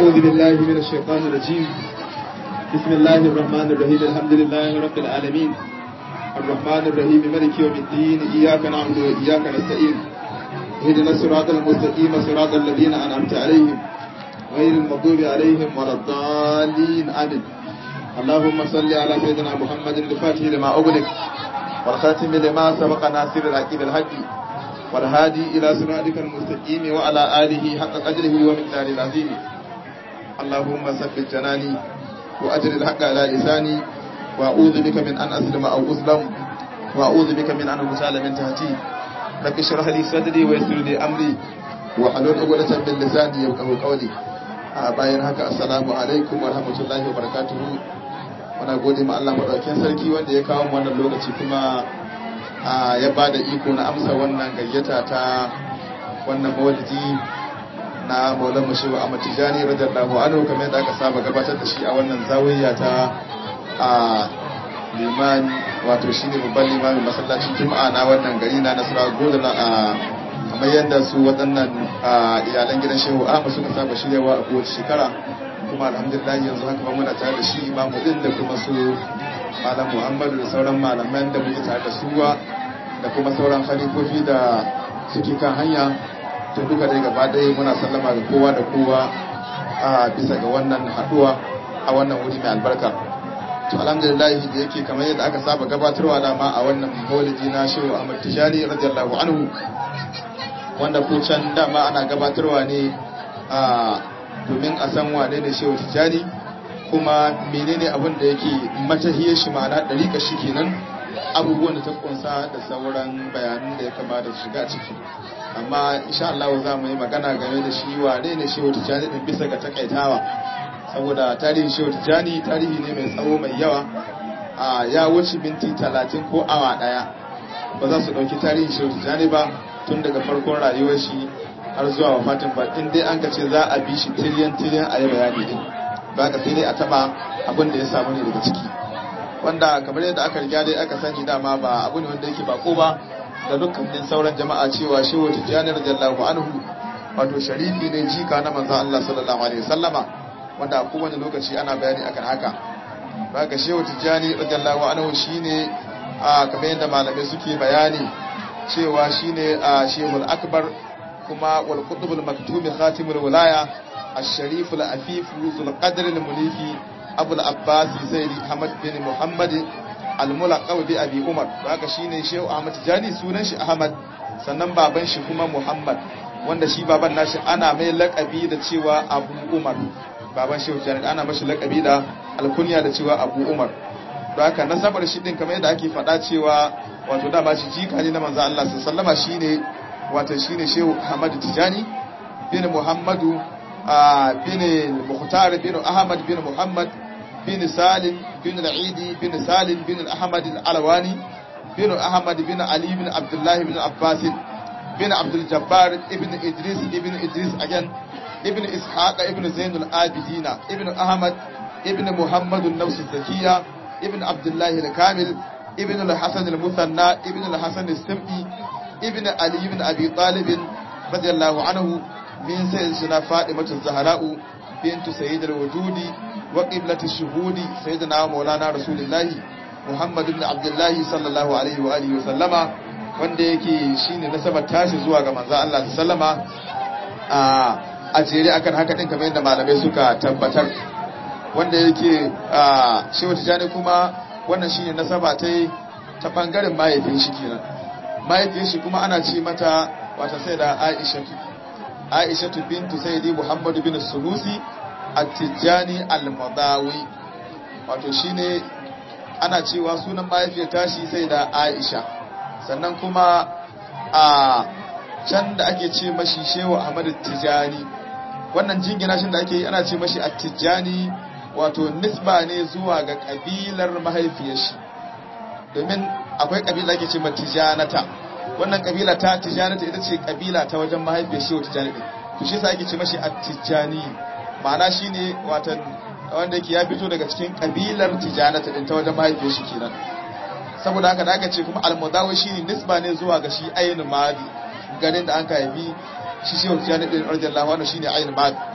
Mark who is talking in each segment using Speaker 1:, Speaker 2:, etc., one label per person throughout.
Speaker 1: أعوذ بالله من الشيطان الرجيم بسم الله الرحمن الرحيم الحمد لله رب العالمين الرحمن الرحيم ملك يوم الدين إياك نعبد وإياك نستعين اهدنا الصراط المستقيم صراط الذين أنعمت عليهم غير المغضوب عليهم ولا الضالين آمين اللهم صل على سيدنا محمد الفاتح لما أغلق والخاتم لما سبق ناصر الحق بالحق والهادي إلى صراطك المستقيم وعلى آله حق قدره ومقداره العظيم اللهم ثبت جناني وأجر الحق على لساني وأعوذ بك من أن أسلم أو أظلم وأعوذ بك من أن أغتال من تحتي رب اشرح لي صدري ويسر لي أمري وحلول عقدة من لساني يفقهوا قولي bayan haka assalamu alaikum wa rahmatullahi wa barakatuhu muna gode ma Allah madaukakin sarki wanda ya kawo mu wannan lokaci kuma ya ba da iko na amsa wannan gayyata ta wannan mawalidi na maulan mashewa a matijani radiyallahu anhu kamar yadda aka saba gabatar da shi a wannan zawiya ta a limani wato shine babban limamin masallacin juma'a na wannan gari na nasara godana a kamar yadda su waɗannan iyalan gidan shehu ahmad suka saba shiryawa a kowace shekara kuma alhamdulillah yanzu haka ba muna tare da shi imamu din da kuma su malam muhammadu da sauran malaman da muke tare da su da kuma sauran khalifofi da suke kan hanya to duka dai gaba ɗaya muna sallama ga kowa da kowa a bisa ga wannan haɗuwa a wannan wuri mai albarka to alhamdulillah da yake kamar yadda aka saba gabatarwa dama a wannan maulidi na shehu ahmad tijani radiyallahu anhu wanda ko can dama ana gabatarwa ne a domin a san wane ne shehu tijani kuma menene abin da yake matahiyar shi ma'ana ɗariƙa shi kenan abubuwan da ta kunsa da sauran bayanan da ya kamata shiga ciki amma insha Allah za mu yi magana game da shi wane ne shehu tijani din bisa ga takaitawa saboda tarihin shehu tijani tarihi ne mai tsawo mai yawa a ya wuce minti talatin ko awa ɗaya ba za su ɗauki tarihin shehu tijani ba tun daga farkon rayuwar shi har zuwa wafatin ba in dai an ka ce za a bi shi tiriyan tiriyan a yi bayani din ba ka sai dai a taba abin da ya samu ne daga ciki wanda kamar yadda aka riga dai aka sani dama ba abu ne wanda yake bako ba da dukkanin sauran jama'a cewa shehu tijjani radiyallahu anhu wato sharifi ne jika na manzon Allah sallallahu alaihi wasallama wanda a kowane lokaci ana bayani akan haka ba ga shehu tijjani radiyallahu anhu shine a kamar yadda malamai suke bayani cewa shine a shehul akbar kuma wal qutbul maktumi khatimul wilaya الشريف العفيف ذو القدر المنيف أبو العباس زيد أحمد بن محمد الملقب بأبي عمر haka shine Shehu Ahmad Tijani sunan shi Ahmad sannan baban shi kuma Muhammad wanda shi baban nashi ana mai lakabi da cewa Abu Umar baban Shehu Tijani ana mashi lakabi da alkunya da cewa Abu Umar don haka nasabar shi din kamar yadda ake faɗa cewa wato dama shi jika ne na manzo Allah sallallahu alaihi shine wato shine Shehu Ahmad Tijani bin Muhammadu بن المختار بن أحمد بن محمد بن سالم بن العيدي بن سالم بن الأحمد العلواني بن أحمد بن علي بن عبد الله بن عباس بن عبد الجبار ابن إدريس ابن إدريس أجن ابن إسحاق ابن زين العابدين ابن أحمد ابن محمد النفس الزكية ابن عبد الله الكامل ابن الحسن المثنى ابن الحسن السمعي ابن علي بن أبي طالب رضي الله عنه من سيدنا فاطمة الزهراء بنت سيد الوجود وقبلة الشهود سيدنا مولانا رسول الله محمد بن عبد الله صلى الله عليه وآله وسلم wanda yake shine nasabar tashi zuwa ga manzo Allah sallama a a jere akan haka din kamar yadda malamai suka tabbatar wanda yake shi wata jani kuma wannan shine nasaba ta ta bangaren mahaifin shi kenan mahaifin shi kuma ana ce mata wata sai da Aisha aishatu bintu sayyidi muhammadu bin sunusi at-tijani al-madawi wato shine ana cewa sunan mahaifiyar tashi sai da aisha sannan kuma a can da ake ce mashi shehu ahmad tijani wannan jingina shi da ake yi ana ce mashi at-tijani wato nisba ne zuwa ga kabilar mahaifiyar shi domin akwai kabila ake ce ma tijanata wannan kabila ta tijanata ita ce kabila ta wajen mahaifiyar shehu tijani din to shi yasa ake ce mashi at-tijani ma'ana shine watan wanda yake ya fito daga cikin kabilar tijanata din ta wajen mahaifiyar shi kenan saboda haka da aka ce kuma al-mudawi shine nisba ne zuwa ga shi ayin madi garin da an ka haifi shi shehu tijani din radiyallahu anhu shine ayin madi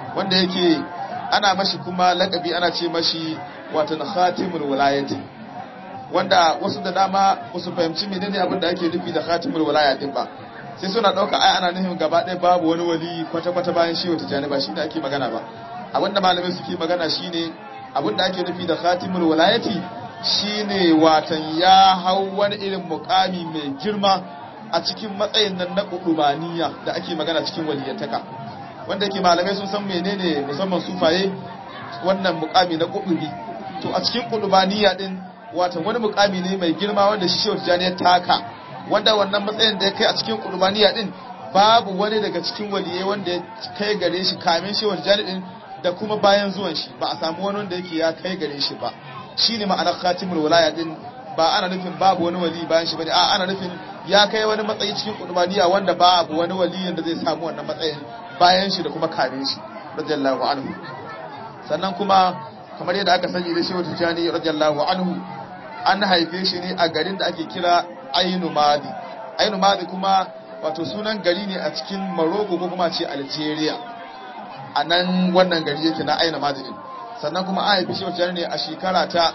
Speaker 1: wanda yake ana mashi kuma lakabi ana ce mashi wato khatimul wilayati wanda wasu da dama wasu fahimci menene abin da ake nufi da khatimul wilaya din ba sai suna dauka ai ana nufin gaba ɗaya babu wani wali kwata kwata bayan shi wata janiba shi da ake magana ba abin da malamai suke magana shine abin da ake nufi da khatimul wilayati shine watan ya hau wani irin mukami mai girma a cikin matsayin nan na kudubaniya da ake magana cikin waliyantaka wanda yake malamai sun san menene musamman sufaye wannan mukami na kudubi to a cikin kudubaniya din watan wani mukami ne mai girma wanda shi shehu tijani ya taka wanda wannan matsayin da ya kai a cikin kudubaniya din babu wani daga cikin waliyai wanda ya kai gare shi kamin shehu tijani din da kuma bayan zuwan shi ba a samu wani wanda yake ya kai gare shi ba shine ma'anar khatimul wilaya din ba ana nufin babu wani wali bayan shi bane a ana nufin ya kai wani matsayi cikin kudubaniya wanda babu wani waliyin da zai samu wannan matsayin bayan shi da kuma kare shi radiyallahu anhu sannan kuma kamar yadda aka sani da shehu tijani radiyallahu anhu an haife shi ne a garin da ake kira ainu madi ainu madi kuma wato sunan gari ne a cikin Morocco ko kuma ce Algeria a nan wannan gari yake na ainu madi din sannan kuma an haife shehu tijani ne a shekara ta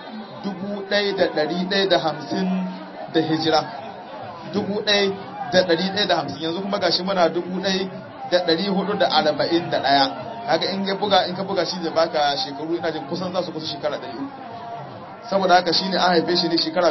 Speaker 1: 1150 da hijira 1150 yanzu kuma gashi muna 1441 kaga in ya buga in ka buga shi zai baka shekaru ina jin kusan za su kusa shekara 300 saboda haka shine an haife shi ne shekara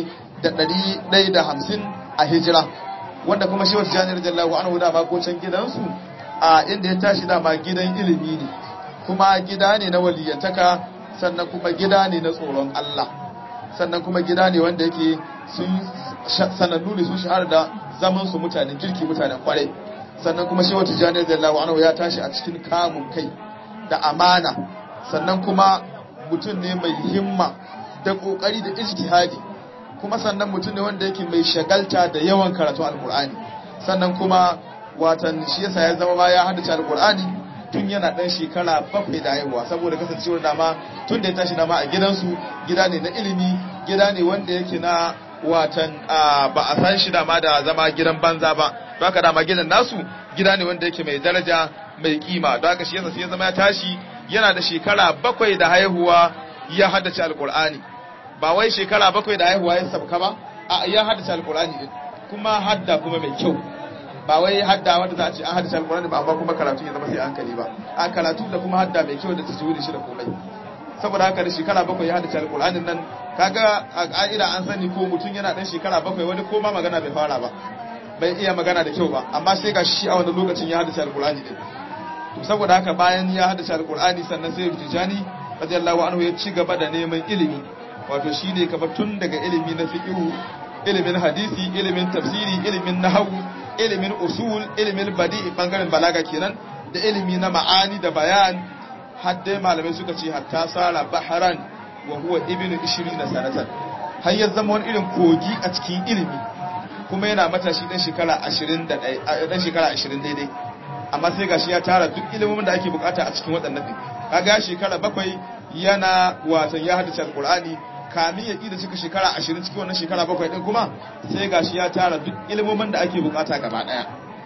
Speaker 1: 1150 a hijira wanda kuma shi wata jani radiyallahu anhu da ma ko can gidansu a inda ya tashi dama gidan ilimi ne kuma gida ne na waliyantaka sannan kuma gida ne na tsoron Allah sannan kuma gida ne wanda yake sun sanannu ne sun shahara da zaman su mutanen kirki mutanen kwarai sannan kuma shi wata jani radiyallahu anhu ya tashi a cikin kamun kai da amana sannan kuma mutum ne mai himma da kokari da ijtihadi kuma sannan mutum ne wanda yake mai shagalta da yawan karatu alkur'ani sannan kuma watan shi yasa ya zama ma ya haddace alkur'ani tun yana dan shekara bakwai da haihuwa saboda kasancewar dama tun da ya tashi dama a gidansu gida ne na ilimi gida ne wanda yake na watan ba a san shi dama da zama gidan banza ba don haka dama gidan nasu gida ne wanda yake mai daraja mai kima don haka shi yasa sai ya zama ya tashi yana da shekara bakwai da haihuwa ya haddace alkur'ani ba wai shekara bakwai da haihuwa ya sabka ba a ya haddace alkur'ani din kuma hadda kuma mai kyau ba wai hadda wanda za a ce an haddace alkur'ani ba amma kuma karatu ya zama sai hankali ba a karatu da kuma hadda mai kyau da ta da shi da komai saboda haka da shekara bakwai ya haddace alkur'anin nan kaga a ka'ida an sani ko mutum yana dan shekara bakwai wani ko ma magana bai fara ba bai iya magana da kyau ba amma sai ga shi a wani lokacin ya haddace alkur'ani din to saboda haka bayan ya haddace alkur'ani sannan sai Tijani radiyallahu anhu ya ci gaba da neman ilimi wato shine kamar tun daga ilimi na fiqh ilimin hadisi ilimin tafsiri ilimin nahwu ilimin usul ilimin badi'i bangaren balaga kenan da ilimi na ma'ani da bayan har dai malamai suka ce hatta sara baharan wa huwa ibnu 20 sanatan har ya zama wani irin kogi a cikin ilimi kuma yana matashi dan shekara 21 dan shekara 20 daidai amma sai gashi ya tara duk ilimin da ake bukata a cikin waɗannan din kaga shekara bakwai yana watan ya haddace alqur'ani kamin ya ƙi da cika shekara ashirin cikin wannan shekara bakwai ɗin kuma sai gashi ya tara duk ilimomin da ake bukata gaba ɗaya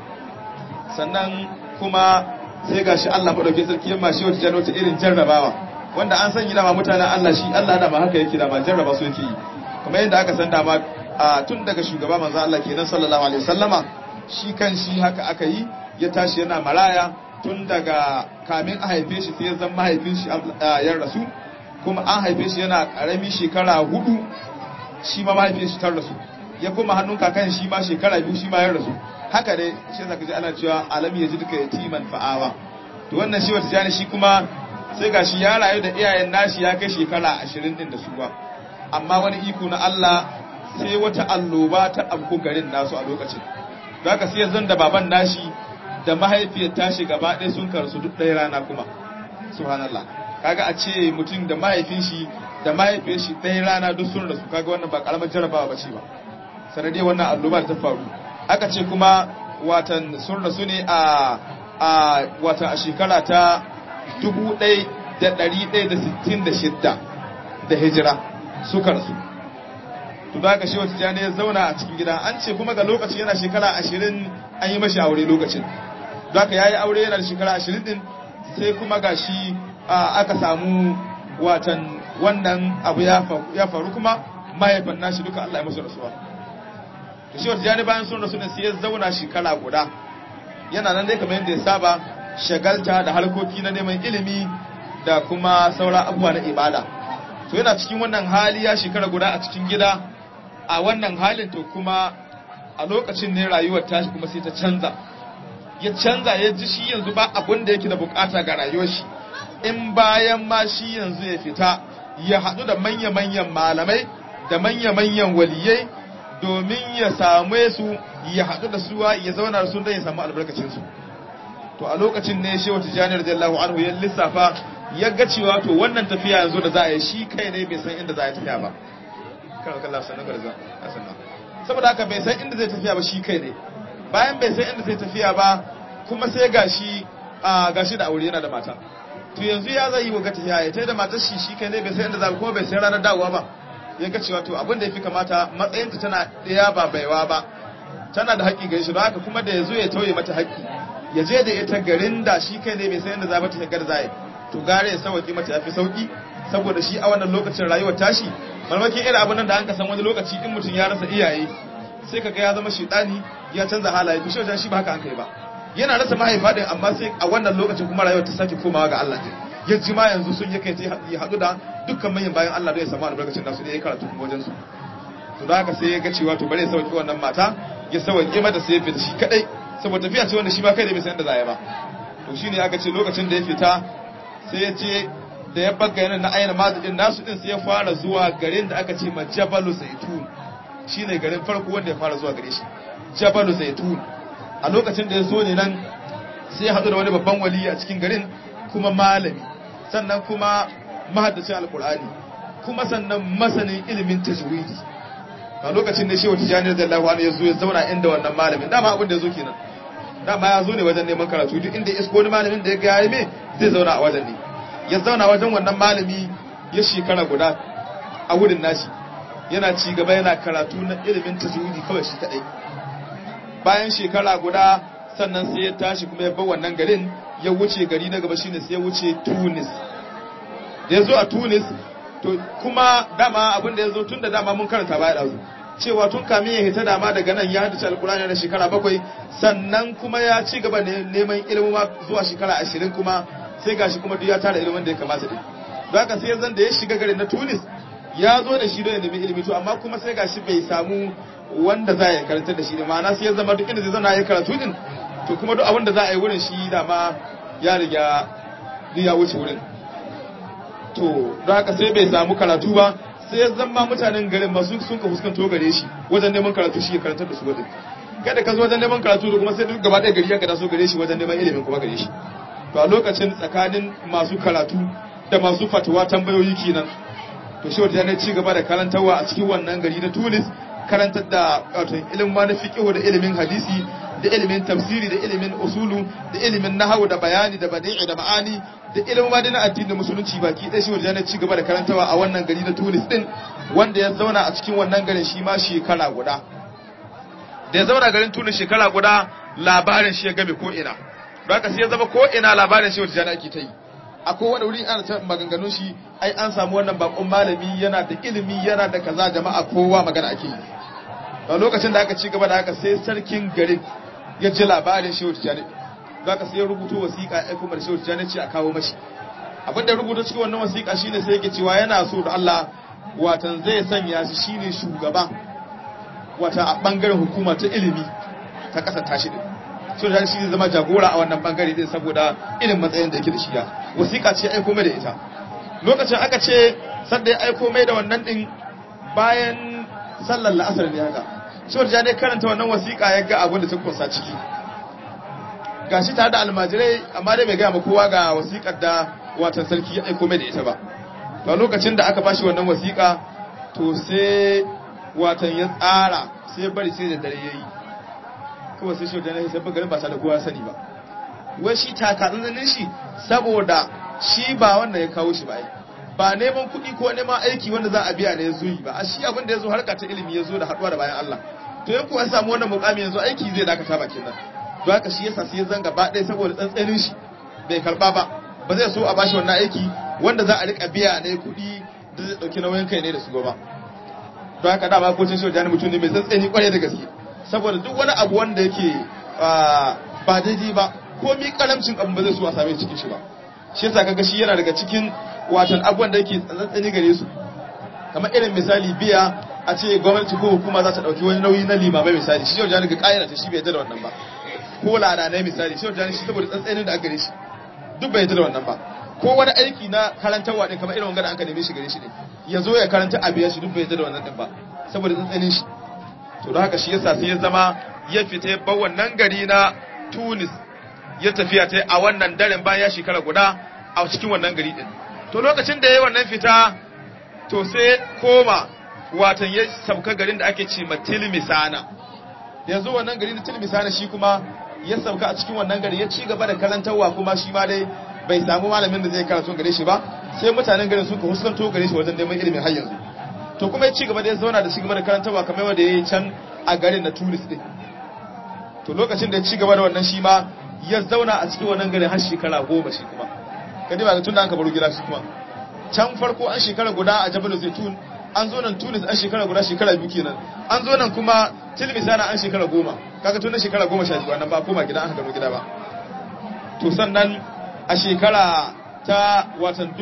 Speaker 1: sannan kuma sai gashi Allah maɗauki sarki yamma shi wata jan wata irin jarrabawa wanda an san dama mutanen Allah shi Allah dama haka yake dama jarraba su yake yi kamar yadda aka san dama tun daga shugaba manzo Allah kenan sallallahu alaihi wasallama shi kan shi haka aka yi ya tashi yana maraya tun daga kamin a haife shi sai ya zama mahaifin shi ya rasu kuma an haife shi yana karami shekara hudu shi ma mahaifin shi tar rasu ya kuma hannun kakan shi ma shekara biyu shi ma ya rasu haka dai shi zaka ji ana cewa alam ya ji duka yatiman fa'awa to wannan shi wata jani shi kuma sai ga shi ya rayu da iyayen nashi ya kai shekara ashirin din da su ba amma wani iko na Allah sai wata alloba ta abku garin nasu a lokacin za ka sai zan da baban nashi da mahaifiyar tashi gaba ɗaya sun karsu duk ɗaya rana kuma subhanallah kaga a ce mutum da mahaifin shi da mahaifiyar shi ɗaya rana duk sun rasu kaga wannan ba karamar jarabawa ba ce ba sanadiyar wannan alloba ta faru aka ce kuma watan sun rasu ne a a watan a shekara ta 1166 da hijira suka rasu to da ka shi wata jani ya zauna a cikin gida an ce kuma ga lokacin yana shekara 20 an yi mashi aure lokacin da ka yayi aure yana da shekara 20 din sai kuma gashi aka samu watan wannan abu ya faru kuma mahaifan nashi duka Allah ya musu rasuwa to shi wata jani bayan sun rasu ne sai ya zauna shekara guda yana nan dai kamar yadda ya saba shagalta da harkoki na neman ilimi da kuma sauran abubuwa na ibada to yana cikin wannan hali ya shekara guda a cikin gida a wannan halin to kuma a lokacin ne rayuwar tashi kuma sai ta canza ya canza ya ji shi yanzu ba abin da yake da bukata ga rayuwar shi in bayan ma shi yanzu ya fita ya haɗu da manya-manyan malamai da manya-manyan waliyai domin ya same su ya haɗu da suwa ya zauna da su don ya samu albarkacinsu to a lokacin ne shehu tijjani radiyallahu anhu ya lissafa ya ga cewa to wannan tafiya yanzu da za a yi shi kai ne bai san inda za a yi tafiya ba kan kalla sanin garza saboda haka bai san inda zai tafiya ba shi kai ne bayan bai san inda zai tafiya ba kuma sai gashi a gashi da aure yana da mata to yanzu ya zai yi wa tafiya ya tai da matar shi shi kai ne bai san inda za kuma bai san ranar dawowa ba ya ga cewa to abin da ya fi kamata matsayinta tana ɗaya ba baiwa ba tana da haƙƙi gare shi don haka kuma da ya zo ya tauye mata haƙƙi ya je da ita garin da shi kai ne bai san inda za ta shigar zai to gare ya sauki mata yafi sauki saboda shi a wannan lokacin rayuwar tashi malmakin irin abin nan da an ka san wani lokaci in mutum ya rasa iyaye sai kaga ya zama shedani ya canza halaye to shi shi ba haka an kai ba yana rasa mahaifa din amma sai a wannan lokacin kuma rayuwar ta sake komawa ga Allah din ya ji ma yanzu sun yake ta ya haɗu da dukkan manyan bayan Allah da ya samu albarkacin nasu da ya karatu kuma wajen su to da haka sai ya ga cewa to bare ya sauki wannan mata ya sauke mata sai ya fita shi kadai saboda tafiya ce wanda shi ba kai da bai san da zaya ba to shine aka ce lokacin da ya fita sai ya ce da ya bagga yana na aina mazidin nasu din sai ya fara zuwa garin da aka ce ma Jabalu Zaitun shine garin farko wanda ya fara zuwa gare shi Jabalu Zaitun a lokacin da ya zo ne nan sai ya haɗu da wani babban wali a cikin garin kuma malami sannan kuma mahaddacin alkur'ani kuma sannan masanin ilimin tajwidi a lokacin da shehu tijani radiyallahu anhu ya zo ya zauna inda wannan malamin dama abin da ya zo kenan dama ya zo ne wajen neman karatu duk inda isko wani malamin da ya ga ya me zai zauna a wajen ne ya zauna wajen wannan malami ya shekara guda a wurin nashi yana ci gaba yana karatu na ilimin tajwidi kawai shi kadai bayan shekara guda sannan sai ya tashi kuma ya bar wannan garin ya wuce gari na gaba shine sai ya wuce Tunis da ya zo a Tunis to kuma dama abin da ya zo tun da dama mun karanta baya da cewa tun kamin ya hita dama daga nan ya haddace alkurani da shekara bakwai sannan kuma ya ci gaba da neman ilimin zuwa shekara ashirin kuma sai gashi kuma duk ya tara ilimin da ya kamata din don haka sai zan da ya shiga garin na Tunis ya zo da shi don ya nemi ilimi to amma kuma sai gashi bai samu wanda za ya karanta da shi da ma'ana sai ya zama duk inda zai zana ya karatu din to kuma duk abin da za a yi wurin shi dama ya riga ya wuce wurin to don haka sai bai samu karatu ba sai ya zama mutanen garin masu sun ka fuskanto gare shi wajen neman karatu shi ya karantar da su wajen kada ka zo wajen neman karatu da kuma sai duk gaba ɗaya gari ya gada so gare shi wajen neman ilimin kuma gare shi to a lokacin tsakanin masu karatu da masu fatawa tambayoyi kenan to shi wata ne ci gaba da karantarwa a cikin wannan gari na Tunis karantar da wato ilimin ma na fiqh da ilimin hadisi da ilimin tafsiri da ilimin usulu da ilimin nahwu da bayani da badi'i da ma'ani da ilimin ma na addini da musulunci baki ɗaya shi wata ne ci gaba da karantarwa a wannan gari na Tunis din wanda ya zauna a cikin wannan garin shi ma shekara guda da ya zauna garin Tunis shekara guda labarin shi ya game ko ina don haka sai ya zama ko ina labarin shi wata ne ake ta yi akwai wani wuri ana ta maganganun shi ai an samu wannan bakon malami yana da ilimi yana da kaza jama'a kowa magana ake yi a lokacin da aka ci gaba da haka sai sarkin garin ya ji labarin shehu tijjani za ka sai ya rubuto wasiƙa ya kuma da shehu tijjani ce a kawo mashi abin da rubuta cikin wannan wasiƙa shine sai yake cewa yana so da Allah watan zai sanya shi shine shugaba wata a bangaren hukuma ta ilimi ta kasar tashi din so da shi zama jagora a wannan bangare din saboda irin matsayin da yake da shi ya wasiƙa ce aiko mai da ita lokacin aka ce sadda ya aiko mai da wannan din bayan sallar la'asar ne haka so da ne karanta wannan wasiƙa ya ga abin da ta kunsa ciki gashi tare da almajirai amma dai bai gaya ma kowa ga wasiƙar da watan sarki ya aiko mai da ita ba to lokacin da aka bashi wannan wasiƙa to sai watan ya tsara sai bari sai da dare yayi kawai sai shi da sai garin ba ta da kowa sani ba wai shi takatsantsanin shi saboda shi ba wanda ya kawo shi ba ba neman kuɗi ko neman aiki wanda za a biya ne ya zo yi ba a shi abin da ya zo harka ta ilimi ya zo da haɗuwa da bayan Allah to yan kuwa samu wannan mukami yanzu aiki zai dakata ba kenan don haka shi yasa sai ya zanga ba ɗaya saboda tsantsanin shi bai karba ba ba zai so a bashi wannan aiki wanda za a rika biya ne kuɗi da zai ɗauki nauyin kai ne da su ba don haka dama kocin shi wajen mutum ne mai tsantsani kwarai da gaske saboda duk wani abu wanda yake ba daidai ba ko mi karamcin abu ba zai so a same cikin shi ba shi yasa kaga shi yana daga cikin watan abubuwan da yake tsantsani gare su kamar irin misali biya a ce gwamnati ko hukuma za ta dauki wani nauyi na limamai misali shi wajen ga kayan ta shi bai yarda da wannan ba ko lada ne misali shi wajen shi saboda tsantsanin da aka gare shi duk bai yarda da wannan ba ko wani aiki na karantarwa ne kamar irin wanga da an ka neme shi gare shi ne ya zo ya karanta a biya shi duk bai yarda da wannan din ba saboda tsantsanin shi to don haka shi yasa sai ya zama ya fita ya bar wannan gari na Tunis ya tafiya ta a wannan daren bayan ya shekara guda a cikin wannan gari din to lokacin da ya yi wannan fita to sai koma watan ya sauka garin da ake ce tilmisana yanzu wannan gari na tilmisana shi kuma ya sauka a cikin wannan gari ya ci gaba da karantarwa kuma shi ma dai bai samu malamin da zai karatu gare shi ba sai mutanen garin suka huskanto gare shi wajen neman ilimin har yanzu to kuma ya ci gaba da ya zauna da ci gaba da karantarwa kamar wanda ya yi can a garin na tunis din to lokacin da ya ci gaba da wannan shi ma ya zauna a cikin wannan garin har shekara goma shi kuma kadi ba ga tun da an ka baro gida shi kuma can farko an shekara guda a jabal zaitun an zo nan tunis an shekara guda shekara biyu kenan an zo nan kuma tilmisana an shekara goma kaga tun shekara goma sha biyu nan ba koma gida an gano gida ba to sannan a shekara ta watan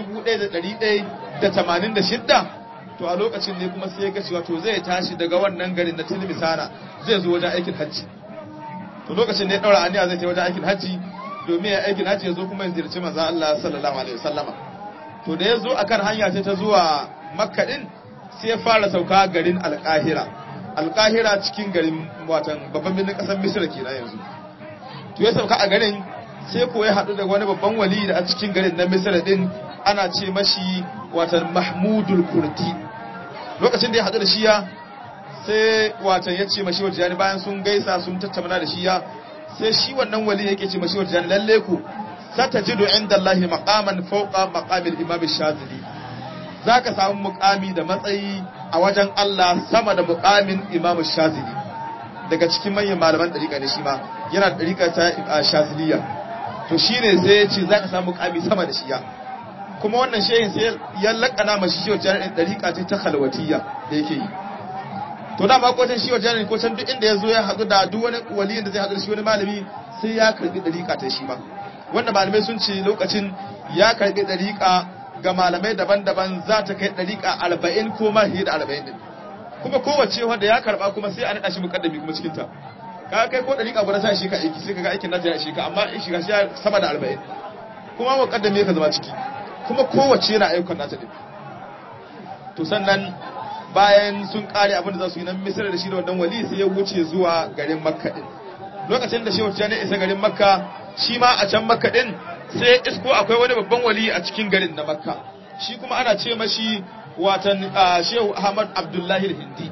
Speaker 1: 1186 to a lokacin ne kuma sai ya ga cewa to zai tashi daga wannan garin na tilmisana zai zo wajen aikin hajji to lokacin ne ya daura aniya zai ta wajen aikin hajji domin ya aikin hajji ya zo kuma ya ziyarci manzon Allah sallallahu alaihi wasallama to da ya zo akan hanya sai ta zuwa makka din sai ya fara sauka garin alkahira alkahira cikin garin watan babban birnin kasar misira kenan yanzu to ya sauka a garin sai ko ya haɗu da wani babban wali da a cikin garin na misira din ana ce mashi watan mahmudul kurti lokacin da ya haɗu da shiya sai watan ya ce mashi wata bayan sun gaisa sun tattauna da shiya sai shi wannan wali yake ce mashi wata lalle ku satajidu inda Allah maqaman fawqa maqamil imam shazili zaka samu muqami da matsayi a wajen Allah sama da muqamin imam shazili daga cikin manyan malaman dariƙa ne shi ma yana da dariƙa ta shaziliya to shine sai ya ce zaka samu muqami sama da shiya kuma wannan shehin sai ya lakana mashi shi wajen dariƙa ce ta khalwatiyya da yake yi to da ma kwatan shi wajen ko can duk inda ya zo ya haɗu da duk wani waliyin da zai haɗu da shi wani malami sai ya karbi dariƙa ta shi ma wanda malamai sun ce lokacin ya karbi dariƙa ga malamai daban-daban za ta kai dariƙa arba'in ko ma fiye da arba'in din kuma kowace wanda ya karba kuma sai a naɗa shi mukaddami kuma cikin ta ka kai ko dariƙa guda sai shi ka aiki sai ka ga aikin nata ya shi ka amma in shiga shi sama da arba'in kuma mukaddami ka zama ciki kuma kowace yana ayyukan nata din to sannan bayan sun kare abin da za su yi nan misir da shi da wannan wali sai ya wuce zuwa garin makka din lokacin da shehu ya isa garin makka shi ma a can makka din sai isko akwai wani babban wali a cikin garin na makka shi kuma ana ce mashi watan shehu ahmad abdullahi hindi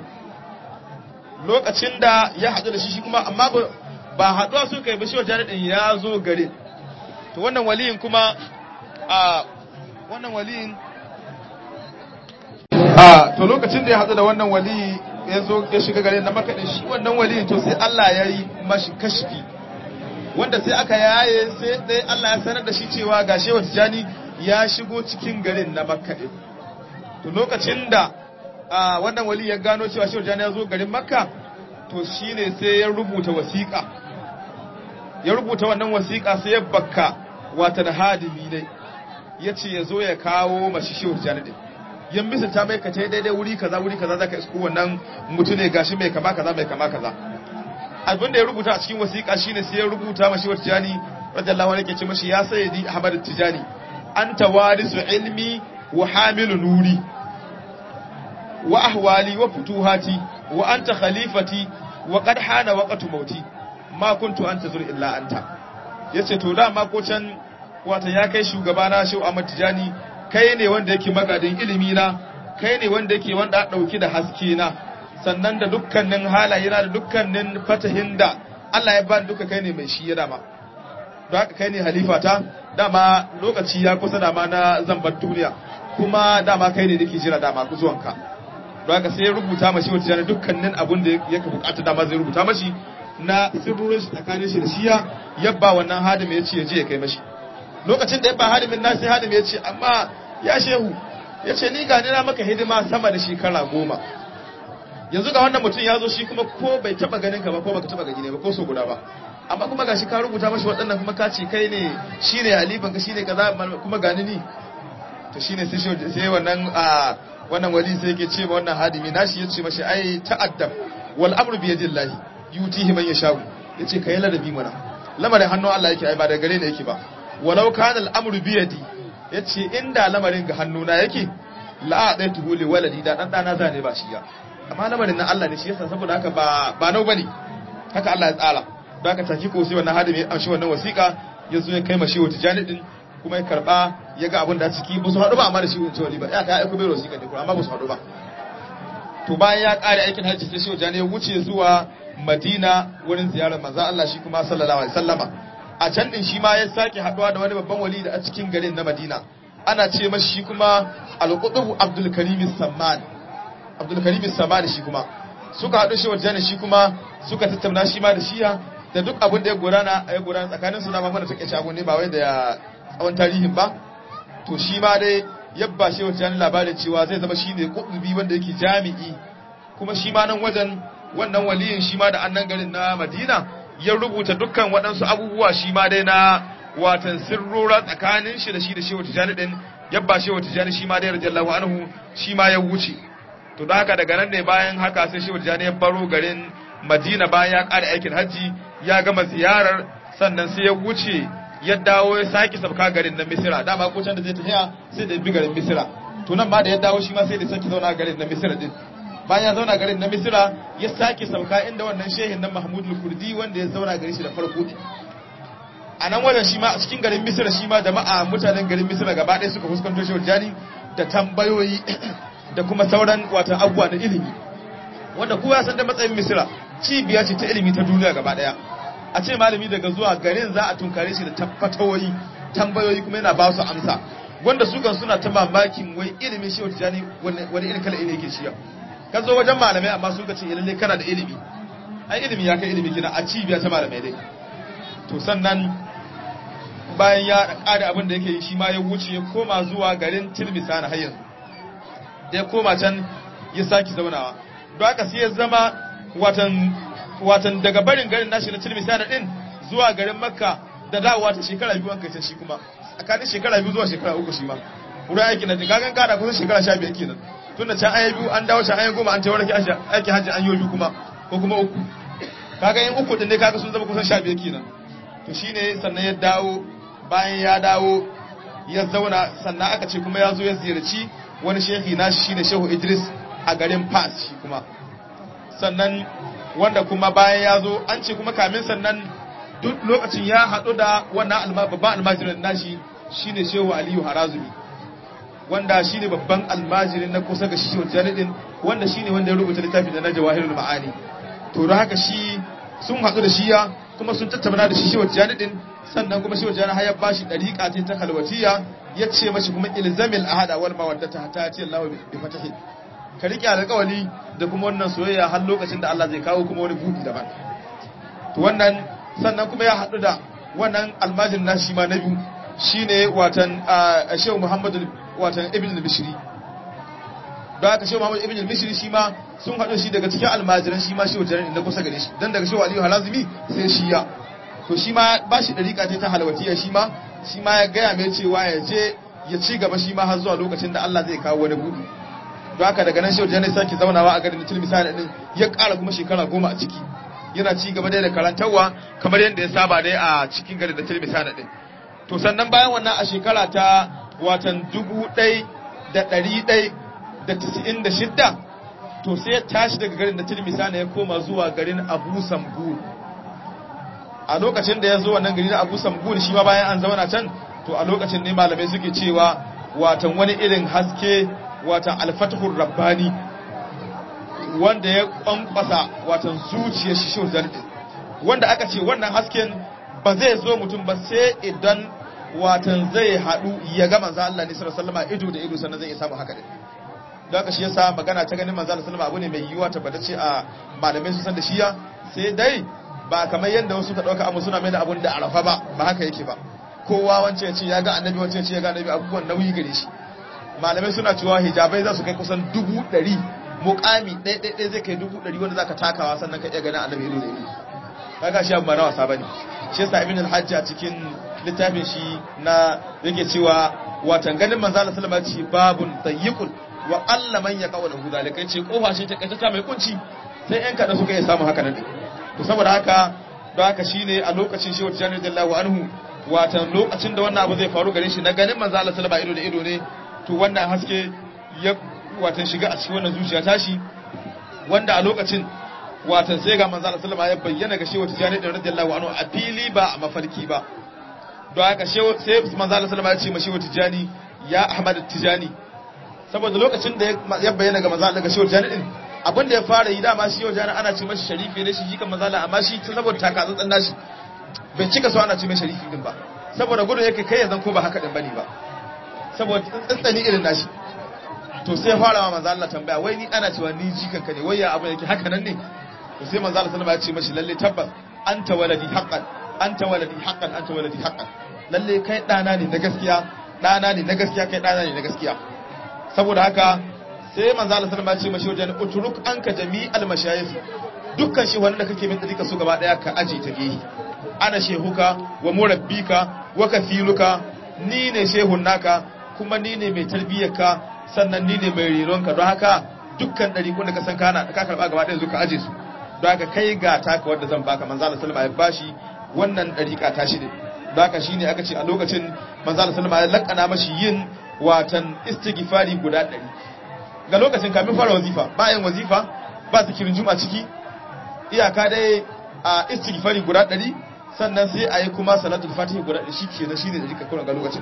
Speaker 1: lokacin da ya haɗu da shi shi kuma amma ba haɗuwa su kai ba shehu jani din ya zo garin to wannan waliyin kuma a wannan waliyin a to lokacin da ya haɗu da wannan wali ya zo ya shiga garin na makka din shi wannan waliyin to sai Allah ya yi mashi kashfi wanda sai aka yaye sai dai Allah ya sanar da shi cewa ga shehu tijani ya shigo cikin garin na makka din to lokacin da wannan wali ya gano cewa shehu tijani ya zo garin makka to shine sai ya rubuta wasiƙa ya rubuta wannan wasiƙa sai ya bakka wata da hadimi ne ya ce ya zo ya kawo mashi shehu tijani din yan bisa ta mai kace daidai wuri kaza wuri kaza zaka isko wannan mutune gashi mai kama kaza mai kama kaza abin da ya rubuta a cikin wasiƙa shine sai ya rubuta mashi wata tijani radiyallahu anhu yake ce mashi ya sayyidi ahmad tijani anta warisu ilmi wa hamilu nuri wa ahwali wa futuhati wa anta khalifati wa qad hana waqtu mauti ma kuntu antazur illa anta yace to da ma ko can wata ya kai shugabana shehu ahmad tijani kai ne wanda yake magadin ilimi na kai ne wanda yake wanda dauki da haske na sannan da dukkanin halaye na da dukkanin fatahin da Allah ya bani duka kai ne mai shi ya dama don haka kai ne halifata dama lokaci ya kusa dama na zambar duniya kuma dama kai ne nake jira dama ku zuwanka don haka sai ya rubuta mashi wata jana dukkanin abun da ya ka bukata dama zai rubuta mashi na sirrurin shi tsakanin shi da shiya yabba wannan hadima ya ce ya je ya kai mashi lokacin da ya ba hadimin nasi hadim ya ce amma ya shehu ya ce ni gani na maka hidima sama da shekara goma yanzu ga wannan mutum ya zo shi kuma ko bai taba ganin ka ba ko baka taba gani ne ba ko so guda ba amma kuma gashi ka rubuta mashi waɗannan kuma ka ce kai ne shine halifan ka shine kaza kuma gani ni to shine sai shi sai wannan a wannan wali sai yake ce wannan hadimi nashi yace mashi ai ta'addab wal amru bi yadillahi yutihi man yashau yace kai ladabi mana lamarin hannun Allah yake ai ba da gare ne yake ba walau kana al amru bi yadi yace inda lamarin ga hannuna yake la adaituhu li waladi da dan dana zane ba shi ya amma lamarin nan Allah ne shi yasa saboda haka ba ba nau bane haka Allah ya tsara don haka take ko sai wannan hadimi an shi wannan wasiƙa ya zo ya kai mashi wata janidin kuma ya karba ya ga abin da ciki ba su haɗu ba amma da shi wuce wali ba ya ka aiko bai wasiƙa ne amma ba su haɗu ba to bayan ya ƙare aikin hajji sai shi wajen ya wuce zuwa Madina wurin ziyarar manzo Allah shi kuma sallallahu alaihi wasallama a can din shi ma ya sake haɗuwa da wani babban wali da a cikin garin na Madina ana ce mashi shi kuma al-Qutb Abdul Karim Samman Abdul Karim Samman shi kuma suka haɗu shi wajen shi kuma suka tattauna shi ma da shiya da duk abin da ya gudana ya gudana tsakanin su na mamman da take shago ne ba wai da tsawon tarihin ba to shi ma dai yabba shi wata yana labarin cewa zai zama shi ne kudubi wanda yake jami'i kuma shi ma nan wajen wannan waliyin shi ma da annan garin na madina ya rubuta dukkan waɗansu abubuwa shi ma dai na watan sirrora tsakanin shi da shi da shehu tijani din yabba shehu tijani shi ma dai radiyallahu anhu shi ma ya wuce to da haka daga nan ne bayan haka sai shehu tijani ya baro garin madina bayan ya ƙara aikin hajji ya gama ziyarar sannan sai ya wuce ya dawo ya sake sabka garin na misira dama ko can da zai tafiya sai da bi garin misira to nan ma da ya dawo shi ma sai da sake zauna garin na misira din bayan ya zauna garin na misira ya sake sabka inda wannan shehin nan mahmudul kurdi wanda ya zauna garin shi da farko a nan wajen shi ma a cikin garin misira shi ma jama'a mutanen garin misira gaba ɗaya suka fuskanto shi jani da tambayoyi da kuma sauran watan abubuwa na ilimi wanda kowa ya san da matsayin misira cibiya ce ta ilimi ta duniya gaba ɗaya a ce malami daga zuwa garin za a tunkare shi da tabbatawoyi tambayoyi kuma yana ba su amsa wanda su kan suna ta mamakin wai ilimin shi wata jani wani irin kala ilimi yake shiya ka zo wajen malamai amma sun ka ce lalle kana da ilimi ai ilimi ya kai ilimi kina a cibiya ta malamai dai to sannan bayan ya kada abin da yake yi shi ma ya wuce ya koma zuwa garin tilmisa na hayyan da ya koma can ya saki zaunawa don haka sai ya zama watan watan daga barin garin nashi na tilmisa din zuwa garin makka da dawowa ta shekara biyu an kai ta shi kuma tsakanin shekara biyu zuwa shekara uku shi ma wurin aiki na gagan kada kusan shekara sha biyar kenan tun da can an yi biyu an dawo can an yi goma an tawar aiki hajji an yi biyu kuma ko kuma uku kaga yin uku din ne kaga sun zama kusan sha biyar kenan to shine sannan ya dawo bayan ya dawo ya zauna sannan aka ce kuma ya zo ya ziyarci wani shehi nashi shine shehu idris a garin fas shi kuma sannan wanda kuma bayan ya zo an ce kuma kamin sannan duk lokacin ya haɗu da wannan babban almajirin nashi shine shehu aliyu harazumi wanda shine babban almajirin na kusa ga shehu janidin wanda shine wanda ya rubuta littafin da na jawahirul ma'ani to don haka shi sun haɗu da shiya kuma sun tattauna da shi shehu janidin sannan kuma shehu janidin har bashi dariƙa ta ta kalwatiya ya ce mashi kuma ilzamil ahada wal mawaddata hatta ta Allah bi fatahi ka riƙe alƙawali da kuma wannan soyayya har lokacin da Allah zai kawo kuma wani buɗi daban to wannan sannan kuma ya haɗu da wannan almajin na shi ma na biyu shine watan Shehu Muhammadu watan Ibn al-Bishri don haka Shehu Muhammadu Ibn al-Bishri shi ma sun haɗu shi daga cikin almajiran shi ma Shehu Jarir na kusa gare shi dan daga Shehu Aliyu Halazimi sai shi ya to shi ma ba shi dariƙa ce ta halawatiya shi ma shi ma ya gaya mai cewa ya je ya ci gaba shi ma har zuwa lokacin da Allah zai kawo wani buɗi don haka daga nan shehu jani sake zaunawa a garin tilmisa da din ya ƙara kuma shekara goma a ciki yana ci gaba dai da karantarwa kamar yadda ya saba dai a cikin garin da tilmisa da din to sannan bayan wannan a shekara ta watan dubu ɗai da ɗari ɗai da tisa'in da shidda to sai ya tashi daga garin da tilmisa ya koma zuwa garin abu sambul a lokacin da ya zo wannan gari na abu sambul shi ma bayan an zauna can to a lokacin ne malamai suke cewa watan wani irin haske watan alfatahur rabbani wanda ya kwankwasa watan zuciyar shi shi zarɗin wanda aka ce wannan hasken ba zai zo mutum ba sai idan watan zai haɗu ya ga manzo Allah ne sallallahu alaihi ido da ido sannan zai samu haka din don haka shi yasa magana ta ganin manzo Allah sallallahu abu ne mai yiwuwa tabbatacce a malamai su san da shiya sai dai ba kamar yadda wasu ka dauka amma suna mai da abun da arafa ba ba haka yake ba kowa wance ya ce ya ga annabi wance ya ce ya ga annabi abubuwan nauyi gare shi malamai suna cewa hijabai za su kai kusan dubu ɗari mukami ɗaya ɗaya zai kai dubu ɗari wanda za ka takawa sannan ka iya ganin annabi ido da ido kaga shi abu ba na wasa bane shi yasa ibn al-hajj a cikin littafin shi na yake cewa watan ganin manzo Allah sallallahu alaihi wasallam babun tayyiqul wa alla man yaqawla hu zalika yace kofa shi ta kaita mai kunci sai yan kada suka iya samu haka nan to saboda haka don haka shine a lokacin shi wata jami'ar jallahu anhu watan lokacin da wannan abu zai faru gare shi na ganin manzo Allah sallallahu alaihi wasallam ido da ido ne to wannan haske ya watan shiga a cikin wannan zuciya tashi wanda a lokacin watan sai ga manzo Allah sallallahu alaihi wasallam ya bayyana ga shehu Tijani da radiyallahu anhu a fili ba a mafarki ba don haka shehu sai manzo Allah sallallahu alaihi wasallam ya ce ma shehu Tijani ya Ahmad Tijani saboda lokacin da ya bayyana ga manzo Allah ga shehu Tijani din abin da ya fara yi dama shi shehu Tijani ana ce mashi sharifi ne shi jikan manzo Allah amma shi saboda takatsantsan nashi bai cika so ana ce mai sharifi din ba saboda gudun yake kai yanzu ko ba haka din bane ba saboda tsantsani irin nashi to sai fara ma manzo Allah tambaya wai ni ana cewa ni jikan ka ne wai ya abin yake haka nan ne to sai manzo Allah sallallahu alaihi wasallam ya ce mashi lalle tabbas anta waladi haqqan anta waladi haqqan anta waladi haqqan lalle kai dana ne na gaskiya dana ne na gaskiya kai dana ne na gaskiya saboda haka sai manzo Allah sallallahu alaihi wasallam ya ce mashi wajen uturuk anka jami'al mashayikh dukkan shi wanda kake min dika su gaba daya ka aje ta gehi ana shehuka wa murabbika wa kathiruka ni ne shehun naka kuma ni ne mai tarbiyyarka sannan ni ne mai rironka don haka dukkan ɗari da ka san kana ka karɓa gaba ɗaya zuka aje su don haka kai ga taka wadda zan baka manzo Allah sallama ya bashi wannan ɗariƙa ta shi ne don haka shine aka ce a lokacin manzo Allah sallama ya lakana mashi yin watan istighfari guda ɗari ga lokacin kafin fara wazifa bayan wazifa ba zikirin juma ciki iyaka dai a istighfari guda ɗari sannan sai a yi kuma salatul fatihi guda ɗari shi ke na shi ne da jika ga lokacin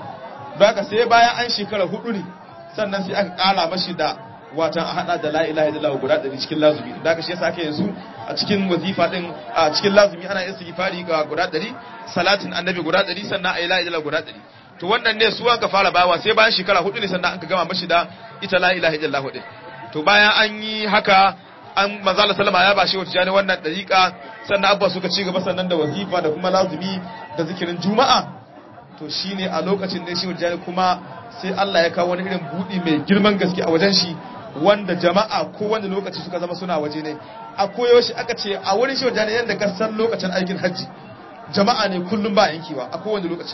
Speaker 1: don haka sai bayan an shekara hudu ne sannan sai aka kara mashi da watan a hada da la ilaha illallah guda ɗari cikin lazumi da haka shi yasa ake yanzu a cikin wazifa din a cikin lazumi ana istighfari ga guda ɗari salatin annabi guda ɗari sannan a yi la ilaha illallah guda ɗari to wannan ne su aka fara bawa sai bayan shekara hudu ne sannan aka gama mashi da ita la ilaha illallah din to bayan an yi haka an manzala sallama ya bashi wata jani wannan dariƙa sannan abba suka ci gaba sannan da wazifa da kuma lazumi da zikirin juma'a to shine a lokacin ne shi wata kuma sai Allah ya kawo wani irin buɗi mai girman gaske a wajen shi wanda jama'a ko wani lokaci suka zama suna waje ne a koyaushe aka ce a wurin shi wata yadda ka san lokacin aikin hajji jama'a ne kullum ba yankewa a kowane lokaci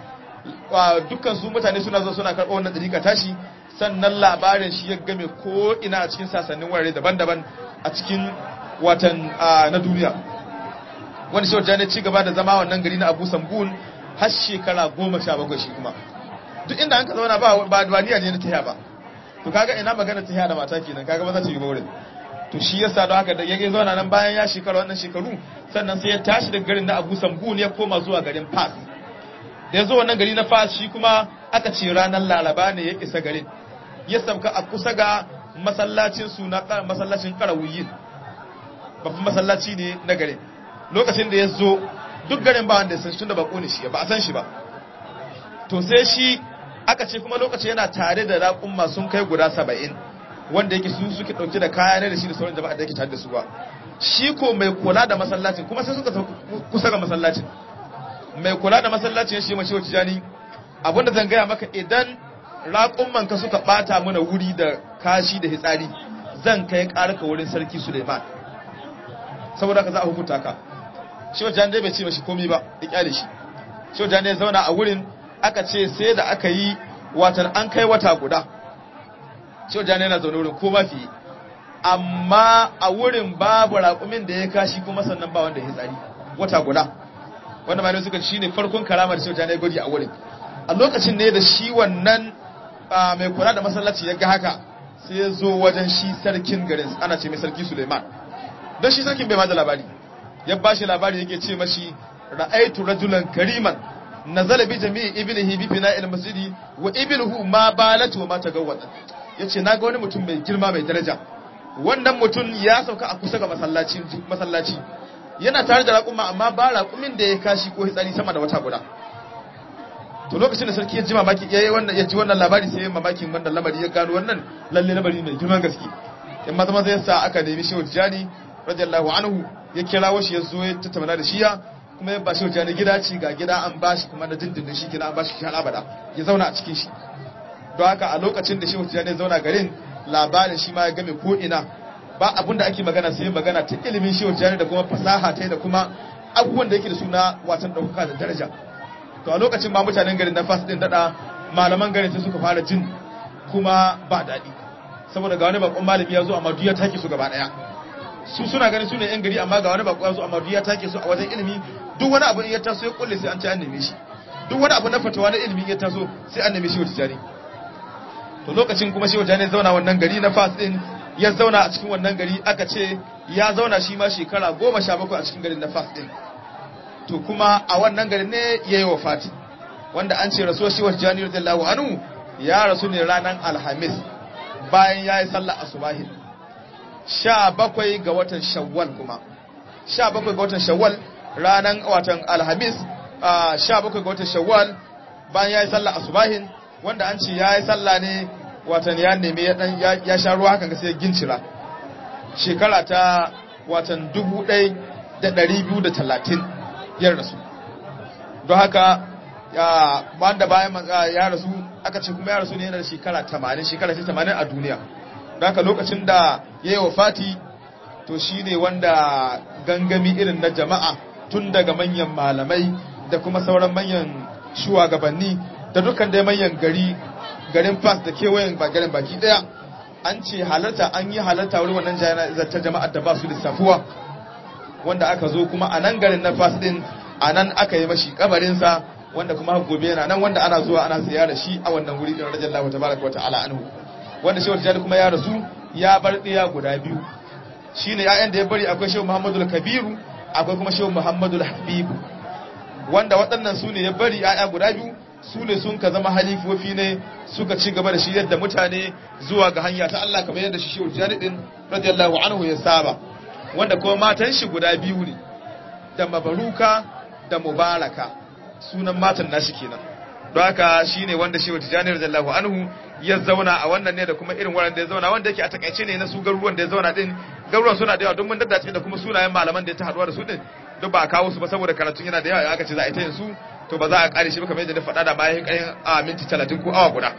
Speaker 1: dukkan su mutane suna zo suna karɓar wannan dariƙa tashi sannan labarin shi ya game ko ina a cikin sasannin wurare daban-daban a cikin watan na duniya wani shi wajen ci gaba da zama wannan gari na abu sambun har shekara goma sha bakwai shi kuma duk inda an ka zauna ba ba niyya ne na tahiya ba to kaga ina magana tahiya da mata kenan kaga ba za ta yi ba wurin to shi yasa don haka da ya zauna nan bayan ya shekara wannan shekaru sannan sai ya tashi daga garin na abu sambun ya koma zuwa garin fas da ya zo wannan gari na fas shi kuma aka ce ranar laraba ne ya isa garin ya sauka a kusa ga masallacin suna masallacin karawuyin babban masallaci ne na garin lokacin da ya zo duk garin ba wanda ya san shi da bako ne shi ba a san shi ba to sai shi aka ce kuma lokaci yana tare da raƙumma sun kai guda saba'in wanda yake su suke ɗauke da kaya ne da shi da sauran jama'a da yake tare da su ba shi ko mai kula da masallacin kuma sai suka kusa ga masallacin mai kula da masallacin shi mace wacce jani abinda zan gaya maka idan raƙumman ka suka ɓata mana wuri da kashi da hitsari zan kai ƙarka wurin sarki suleiman saboda ka za a hukunta ka shi wajen dai bai ce mashi komi ba ya kyale shi shi wajen dai zauna a wurin aka ce sai da aka yi watan an kai wata guda shi wajen yana zaune wurin ko mafi amma a wurin babu raƙumin da ya kashi kuma sannan ba wanda ya tsari wata guda wanda malamai suka shi ne farkon karamar shi wajen ya gwaji a wurin a lokacin ne da shi wannan mai kula da masallaci ya ga haka sai ya zo wajen shi sarkin garin ana ce mai sarki suleiman don shi sarkin bai ma da labari ya ba shi labari yake ce mashi ra'aitu rajulan kariman nazala bi jami'i ibnihi bi fina'il masjidi wa ibnuhu ma balatu wa ma tagawwada yace naga wani mutum mai girma mai daraja wannan mutum ya sauka a kusa ga masallaci masallaci yana tare da raƙuma amma ba raƙumin da ya kashi ko hitsari sama da wata guda to lokacin da sarki ya ji mamaki yayi wannan ya ji wannan labari sai ya mamakin wannan lamari ya gano wannan lalle lamari mai girman gaske in maza maza yasa aka nemi shehu tijani radiyallahu anhu ya kirawo shi ya zo ya tattauna da shi ya kuma ya bashi wata gida ci ga gida an bashi kuma na dindindin shi gida an bashi shi abada ya zauna a cikin shi don haka a lokacin da shi wata ya zauna garin labarin shi ma ya game ko ina ba abin da ake magana sai magana ta ilimin shi wata da kuma fasaha ta da kuma abubuwan da yake da suna watan ɗaukaka da daraja to a lokacin ma mutanen garin na fas din daɗa malaman garin sai suka fara jin kuma ba daɗi saboda ga wani bakon malami ya zo amma duk ya take su gaba ɗaya su suna ganin su ne yan gari amma ga wani bako ya zo amma duk ya take su a wajen ilimi duk wani abu in ya taso ya kulle sai an ci an neme shi duk wani abu na fatawa na ilimi ya taso sai an neme shi wata jari to lokacin kuma shi wata ne zauna wannan gari na fas din ya zauna a cikin wannan gari aka ce ya zauna shi ma shekara goma sha bakwai a cikin garin na fas din to kuma a wannan garin ne ya yi wafati wanda an ce rasuwar shi wata jani radiyallahu anhu ya rasu ne ranar alhamis bayan ya yi sallah asubahin sha bakwai ga watan shawwal kuma sha bakwai ga watan shawwal ranar watan alhamis sha bakwai ga watan shawwal bayan ya yi sallah asubahin wanda an ce ya yi sallah ne watan ya neme ya sha ruwa hakan sai gincira shekara ta watan dubu ɗai da ɗari biyu da talatin ya rasu don haka wanda bayan ya rasu aka ce kuma ya rasu ne yana da shekara tamanin shekara ce tamanin a duniya don haka lokacin da ya yi wa fati to shi ne wanda gangami irin na jama'a tun daga manyan malamai da kuma sauran manyan shugabanni da dukkan dai manyan gari garin fas da kewayen garin baki daya an ce halarta an yi halarta wurin wannan ta jama'ar da ba su lissafuwa wanda aka zo kuma a nan garin na fas din a nan aka yi mashi kabarinsa wanda kuma gobe yana nan wanda ana zuwa ana ziyara shi a wannan wuri din rajallahu tabaraka wa ta'ala anhu wanda shehu tijjani kuma ya rasu ya bar ɗaya guda biyu shine ya'yan da ya bari akwai shehu muhammadu kabiru akwai kuma shehu muhammadu habibu wanda waɗannan su ne ya bari ya'ya guda biyu su ne sun ka zama halifofi ne suka ci gaba da shi yadda mutane zuwa ga hanya ta Allah kamar yadda shi shehu tijjani din radiyallahu anhu ya saba wanda kuma matan shi guda biyu ne da mabaruka da mubaraka sunan matan nashi kenan don haka shine wanda shehu tijjani radiyallahu anhu ya zauna a wannan ne da kuma irin wurin da ya zauna wanda yake a takaice ne na su garuruwan da ya zauna din garuruwan suna da yawa don mun daddace da kuma sunayen malaman da ya ta haduwa da su din duk ba a kawo su ba saboda karatun yana da yawa aka ce za a yi ta yin su to ba za a kare shi ba kamar yadda na faɗa da bayan ƙarin a minti talatin ko awa guda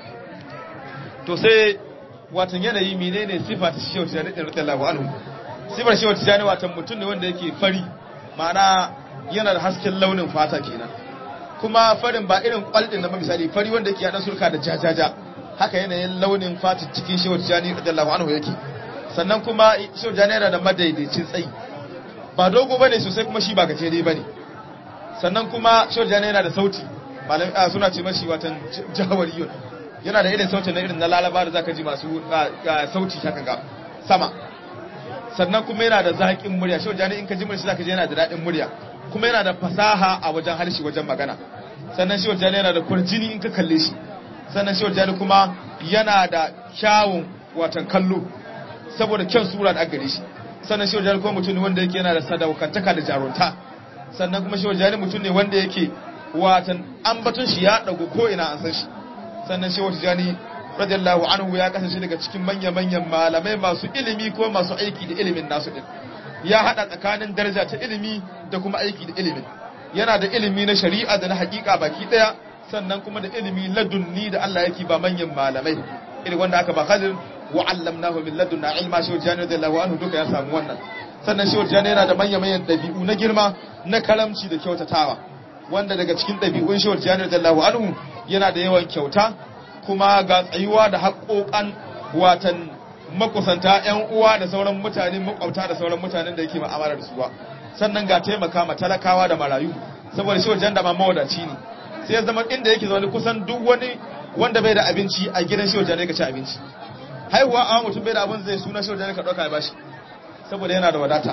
Speaker 1: to sai watan yanayi menene sifa ta shehu tijani din radiyallahu anhu sifar shehu tijani watan mutum ne wanda yake fari ma'ana yana da hasken launin fata kenan kuma farin ba irin kwaldin na misali fari wanda yake haɗa surka da jajaja haka yanayin launin fatin cikin shehu tijani radiyallahu anhu yake sannan kuma shehu tijani yana da madaidaicin tsayi ba dogo bane sosai kuma shi ba gajere bane sannan kuma shehu tijani yana da sauti malam suna ce mashi watan jawariyun yana da irin sautin na irin na lalaba da zaka ji masu sauti haka ga sama sannan kuma yana da zaƙin murya shehu tijani in ka ji murya zaka ji yana da daɗin murya kuma yana da fasaha a wajen harshe wajen magana sannan shehu tijani yana da kwarjini in ka kalle shi sannan shi wajen kuma yana da kyawun watan kallo saboda kyan sura da gare shi sannan shi wajen kuma mutum ne wanda yake yana da sadaukantaka da jarunta sannan kuma shi wajen mutum ne wanda yake watan ambaton shi ya dago ko ina an san shi sannan shi wajen radiyallahu anhu ya kasance daga cikin manya-manyan malamai masu ilimi ko masu aiki da ilimin nasu din ya hada tsakanin daraja ta ilimi da kuma aiki da ilimin yana da ilimi na shari'a da na hakika baki daya sannan kuma da ilimi ladunni da Allah yake ba manyan malamai irin wanda aka ba Khadir wa allamnahu min ladunna ilma shi wajani radiyallahu anhu duka ya samu wannan sannan shi wajani yana da manyan manyan dabi'u na girma na karamci da kyautatawa wanda daga cikin dabi'un shi wajani radiyallahu anhu yana da yawan kyauta kuma ga tsayuwa da haƙoƙan watan makusanta ƴan uwa da sauran mutane makwabta da sauran mutanen da yake ma'amala da su ba sannan ga taimaka ma talakawa da marayu saboda shi wajen da ma mawadaci ne sai ya zama inda yake zaune kusan duk wani wanda bai da abinci a gidan shi wajen ka ci abinci haihuwa a mutum bai da abin zai suna shi wajen ka ɗauka ya bashi saboda yana da wadata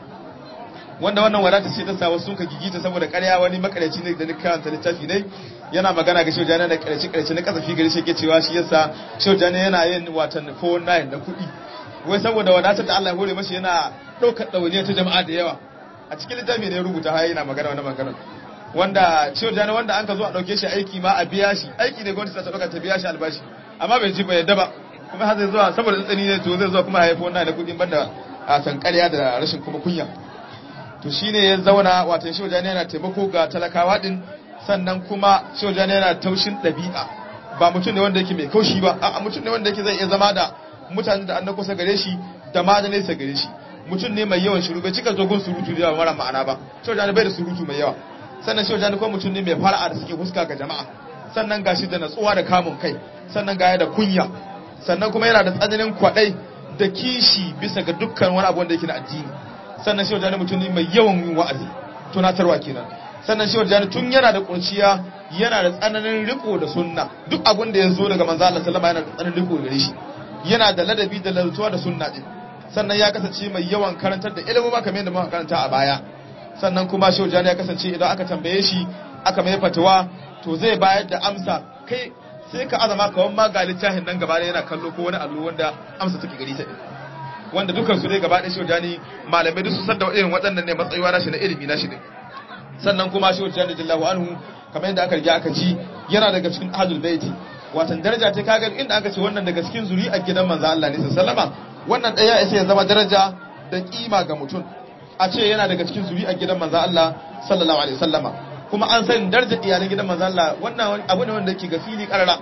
Speaker 1: wanda wannan wadata ce ta sa wasu sun ka gigita saboda ƙarya wani makareci ne da ni karanta littafi ne yana magana ga shojana da ƙarshe ƙarshe na kasafi gari shi ke cewa shi yasa shojana yana yin watan 419 da kuɗi wai saboda wadatar da Allah ya hore mashi yana ɗaukar ɗawainiya ta jama'a da yawa a cikin littafi ne ya rubuta har yana magana wani magana wanda shojana wanda an ka zo a ɗauke shi aiki ma a biya shi aiki ne gwamnati ta ɗauka ta biya shi albashi amma bai ji ba yadda ba kuma har zai zuwa saboda tsanani ne to zai zuwa kuma haifo wannan da kuɗin banda a san ƙarya da rashin kuma kunya to shine ya zauna wato shehu jani yana taimako ga talakawa din sannan kuma shehu jani yana taushin ɗabi'a ba mutum ne wanda yake mai kaushi ba a mutum ne wanda yake zai iya zama da mutane da an kusa gare shi da ma da nesa gare shi mutum ne mai yawan shiru bai cika dogon surutu da yawa mara ma'ana ba shehu jani bai da surutu mai yawa sannan shehu jani kuma mutum ne mai fara'a da suke huska ga jama'a sannan gashi da natsuwa da kamun kai sannan ga da kunya sannan kuma yana da tsananin kwaɗai da kishi bisa ga dukkan wani abu wanda yake na addini sannan shehu jani mutum ne mai yawan yin wa'azi tunatarwa kenan sannan shehu jani tun yana da kurciya yana da tsananin riko da sunna duk abin da ya zo daga manzo Allah sallama yana da tsananin riko gare shi yana da ladabi da laltuwa da sunna din sannan ya kasance mai yawan karantar da ilimin ma kamar yadda muka karanta a baya sannan kuma shehu jani ya kasance idan aka tambaye shi aka mai fatawa to zai bayar da amsa kai sai ka azama kawan ma ga littafin nan gaba yana kallo ko wani allo wanda amsa take gari sai wanda dukan su dai gaba ɗaya shehu jani malamai duk su san da irin waɗannan ne matsayuwa na shi na ilimi na shi ne sannan kuma shehu jani jallahu anhu kamar yadda aka riga aka ji yana daga cikin ahlul baiti watan daraja ta kaga inda aka ce wannan daga cikin zuri'ar gidan manzo Allah ne sallama wannan ɗaya ya ya zama daraja da kima ga mutum a ce yana daga cikin zuri'ar gidan manzo Allah sallallahu alaihi wasallama kuma an sani darajar iyalan gidan manzo Allah wannan abu ne wanda yake ga fili karara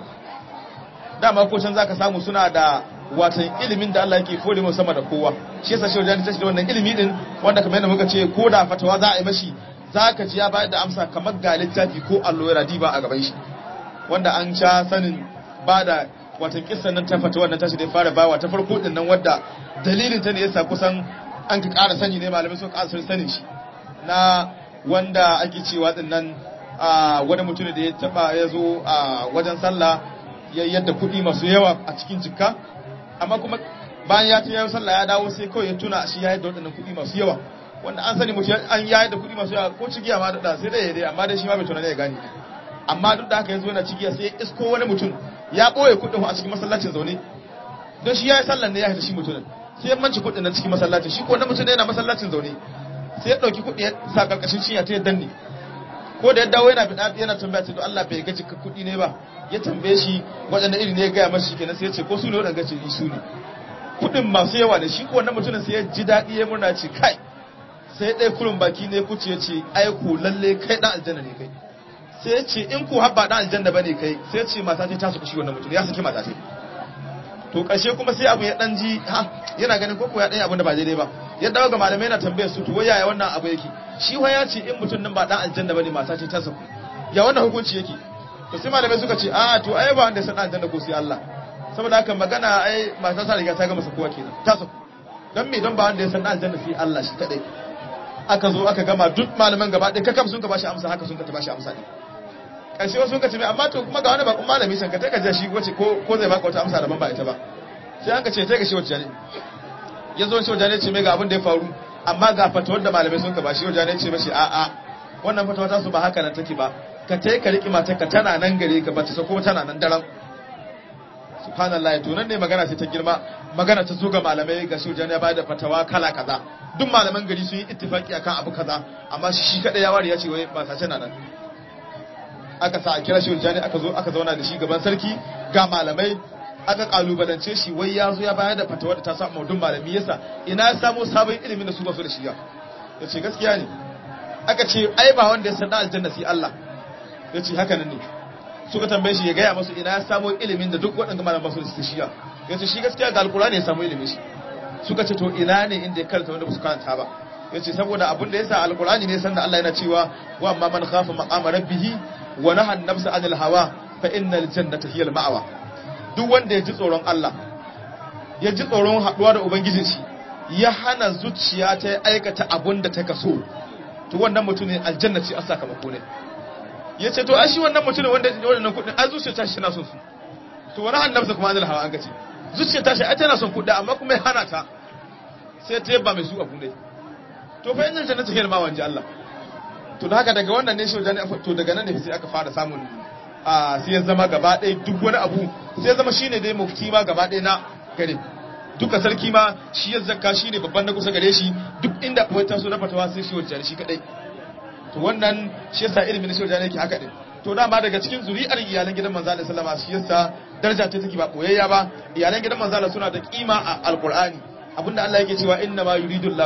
Speaker 1: dama ko can zaka samu suna da watan ilimin da Allah yake fode mu sama da kowa shi yasa shi wajen tashi da wannan ilimi din wanda kamar yadda muka ce ko da fatawa za a yi mashi zaka ji ya bayar da amsa kamar ga littafi ko allo ya radiba a gaban shi wanda an sha sanin ba da watan kissan nan ta fatawa nan tashi da fara bawa ta farko din nan wadda dalilin ta ne yasa kusan an ka ƙara sani ne malamai sun ƙara sanin shi na wanda ake cewa din nan wani mutum da ya taba ya zo a wajen sallah ya yadda kuɗi masu yawa a cikin jikka amma kuma bayan ya ce ya sallah ya dawo sai kawai ya tuna shi ya yadda waɗannan kuɗi masu yawa wanda an sani mutum an ya yadda kuɗi masu yawa ko cigiya ma da sai dai ya dai amma dai shi ma bai tunani ya gane amma duk da haka ya zo yana cigiya sai ya isko wani mutum ya ɓoye kuɗin a cikin masallacin zaune don shi ya yi sallan ne ya haita shi mutumin sai ya manci kuɗin na cikin masallacin shi ko wani mutum yana masallacin zaune sai ya ɗauki kuɗi ya sa ƙarƙashin cinya ta ya danne ko da ya dawo yana bida yana tambaya ce to Allah bai gaji ka kuɗi ne ba ya tambaye shi waɗanda iri ne ya gaya masa kenan sai ya ce ko su ne waɗanda ce su ne kuɗin masu yawa ne shi ko wannan mutumin sai ya ji daɗi ya murna ce kai sai ɗaya kurin baki ne kuce ya ce ai ku lalle kai ɗan aljanna ne kai sai ya ce in ku habba ɗan aljanna ba ne kai sai ya ce mata ce ta su kushi wannan mutum ya saki mata ce to ƙarshe kuma sai abu ya ɗan ji ha yana ganin ko ya ɗan abin da ba daidai ba ya dawo ga malamai na tambayar su to wai yaya wannan abu yake shi wa ya ce in mutum nan ba dan aljanna bane mata ce ta saku ya wannan hukunci yake to sai malamai suka ce a to ai ba wanda ya san aljanna ko sai Allah saboda haka magana ai mata ta riga ta gama sakuwa kenan ta saku dan me don ba wanda ya san aljanna sai Allah shi kadai aka zo aka gama duk malaman gaba ɗaya kakam sun ka bashi amsa haka sun ka ta bashi amsa ne ƙarshe wasu sun ka ce mai amma to kuma ga wani bakon malami san ka ta ka shi wace ko ko zai baka wata amsa daban ba ita ba sai an ka ce ta ga shi wacce ne ya zo shi wajen ce mai ga abin da ya faru amma ga fatawar da malamai sun ka ba shi wajen ce mashi a'a wannan fatawa ta su ba haka nan take ba ka tai ka riƙi matar ka tana nan gare ka ba ta sako tana nan daren subhanallah to nan ne magana sai ta girma magana ta zo ga malamai ga shi wajen ya bada fatawa kala kaza duk malaman gari sun yi ittifaki akan abu kaza amma shi shi kadai ya ware ya ce wai ba sace na nan aka sa a kira shi wajen aka zo aka zauna da shi gaban sarki ga malamai aka kalubalance shi wai ya zo ya bayar da fatawa da ta sa maudun malami yasa ina ya samu sabon ilimin da su ba su da shi ya ya ce gaskiya ne aka ce ai ba wanda ya sanna aljanna sai Allah ya ce haka nan ne suka tambaye shi ya gaya masu ina ya samu ilimin da duk waɗanda malaman su da shi ya ya ce shi gaskiya ga alkurani ya samu ilimin shi suka ce to ina ne inda ya karanta wanda ba su karanta ba ya ce saboda abin da ya sa alkurani ne sanda Allah yana cewa wa amma man khafa maqama rabbihi wa nahan nafsa anil hawa fa innal jannata hiyal ma'awa duk wanda ya ji tsoron Allah ya ji tsoron haɗuwa da Ubangijin shi ya hana zuciya ta aikata abun da ta kaso to wannan mutumin aljanna ce a sakamako ne ya ce to shi wannan mutumin wanda ya wannan kuɗin ai zuciya ta shi na son su to wani hannun kuma anil hawa an gace zuciya ta shi ai tana son kuɗi amma kuma ya hana ta sai ta yabba mai su abu ne to fa yanzu jannatu hiyar ma wanje Allah to da haka daga wannan ne shi wajen to daga nan ne sai aka fara samun a sai ya zama gaba ɗaya duk wani abu sai ya zama shine dai mufti ma gaba ɗaya na gare duka sarki ma shi ya zakka shine babban na kusa gare shi duk inda wai taso na fatawa sai shi wajen shi kadai to wannan shi yasa ilimin shi wajen yake haka din to dama daga cikin zuri'ar iyalan gidan manzo Allah sallama shi yasa daraja ta take ba boyayya ba iyalan gidan manzo Allah suna da kima a alqur'ani abinda Allah yake cewa inna ma yuridu Allah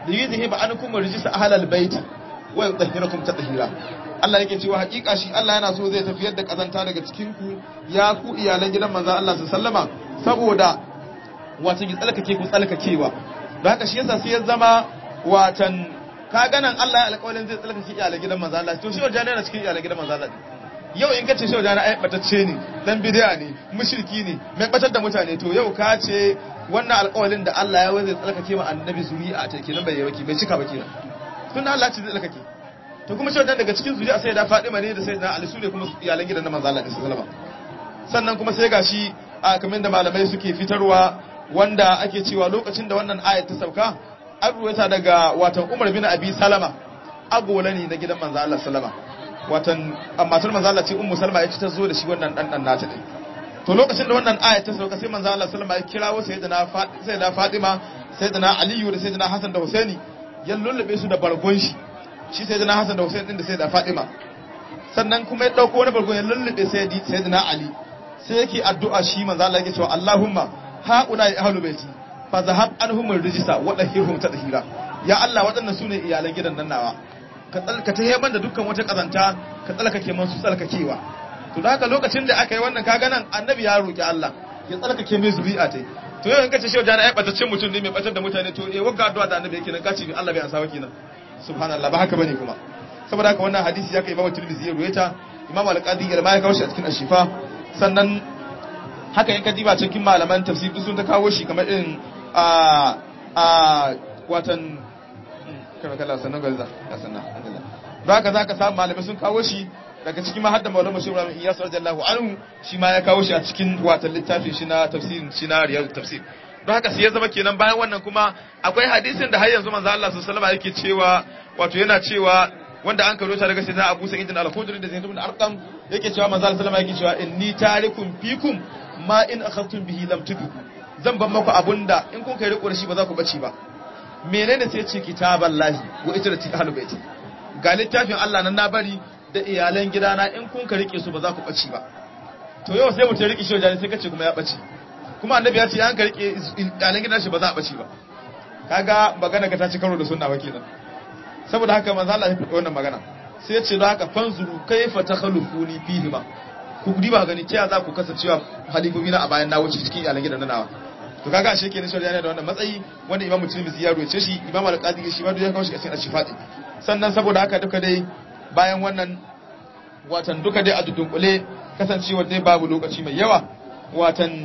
Speaker 1: da yuzhiba ankum rijsa ahlal bait wa yutahhirakum tatheera Allah yake cewa hakika shi Allah yana so zai tafiyar da kazanta daga cikin ku ya ku iyalan gidan manzon Allah sallama saboda watan ki tsalkake ku tsalkakewa don haka shi yasa sai ya zama watan ka ganan Allah ya alƙawarin zai tsalkake iyalan gidan manzon Allah to shi wajen yana cikin iyalan gidan manzon Allah yau in kace shi wajen ai batacce ne dan bid'a ne mushriki ne mai batar da mutane to yau ka ce wannan alƙawarin da Allah ya wai zai tsalkake ma annabi zuri'a ta kenan bai yi baki bai cika ba kenan tun Allah ce zai tsalkake to kuma shi daga cikin zuri'a sai da Fadima ne da sai da Ali su ne kuma iyalan gidan manzo Allah sallallahu alaihi sannan kuma sai gashi a kamar da malamai suke fitarwa wanda ake cewa lokacin da wannan ayat ta sauka an ruwaita daga watan Umar bin Abi Salama agola ne na gidan manzo Allah sallama watan matar manzo Allah ce Ummu Salma ya ci ta zo da shi wannan dan dan nata din to lokacin da wannan ayat ta sauka sai manzo Allah sallama ya kirawo sayyidina sayyidina Fatima sayyidina Aliyu da sayyidina Hassan da Husaini ya lullube su da bargon shi shi sai dana Hassan da Hussein din da sai da Fatima sannan kuma ya dauko wani bargon ya lullube sai di sai dana Ali sai yake addu'a shi manzo Allah yake cewa Allahumma haula ya ahlul baiti fa zahab anhum rijsa wa dahirhum tadhira ya Allah waɗannan sune iyalan gidan nan nawa ka tsalka ta heban da dukkan wata kazanta ka tsalkake man su tsalkakewa to da haka lokacin da aka yi wannan kaga nan annabi ya roki Allah ya tsalkake mai zuri'a tai to yau in kace shi wajen ai batacin mutum ne mai batar da mutane to eh wagga addu'a da annabi yake nan kace bi Allah bai ansa ba kenan subhanallah ba haka bane kuma saboda haka wannan hadisi ya kai Imam Tirmidhi ya ruwaita Imam Al-Qadi ya ma ya kawo shi a cikin Ashifa sannan haka in ka diba cikin malaman tafsir sun ta kawo shi kamar irin a a watan kana kalla sannan galza ya sannan alhamdulillah don haka zaka samu malamai sun kawo shi daga cikin mahadda maulama shi Ibrahim Iyas radiyallahu anhu shi ma ya kawo shi a cikin watan littafin shi na tafsirin shi na riyadu tafsir don haka sai ya zama kenan bayan wannan kuma akwai hadisin da har yanzu manzo Allah sallallahu alaihi yake cewa wato yana cewa wanda an karo ta daga sayyidina Abu Sa'id al-Khudri da Zaid ibn Arqam yake cewa manzo Allah sallallahu alaihi yake cewa inni tarikum fikum ma in akhadtum bihi lam tudu zan ban maku abunda in kun kai riko da shi ba za ku bace ba menene sai ce kitaballahi wa itrati ahlul bait ga littafin Allah nan na bari da iyalan gidana in kun ka rike su ba za ku bace ba to yau sai mutum rike shi wajen sai kace kuma ya bace kuma annabi ya ce an ka rike iyalan gidan shi ba za a bace ba kaga magana ka ta ci karo da sunna ba kenan saboda haka manzo Allah ya faɗi wannan magana sai ya ce don haka fanzuru kaifa takhalufuni fihi ma ku diba gani ta za ku kasancewa halifofi na a bayan na wuce cikin iyalan gidan nawa to kaga ashe kenan shi yana da wannan matsayi wanda imamu tirmidhi ya roce shi imamu al-qadi shi ma ya kawo shi a cikin ashifati sannan saboda haka duka dai bayan wannan watan duka dai a dudunkule kasancewa dai babu lokaci mai yawa watan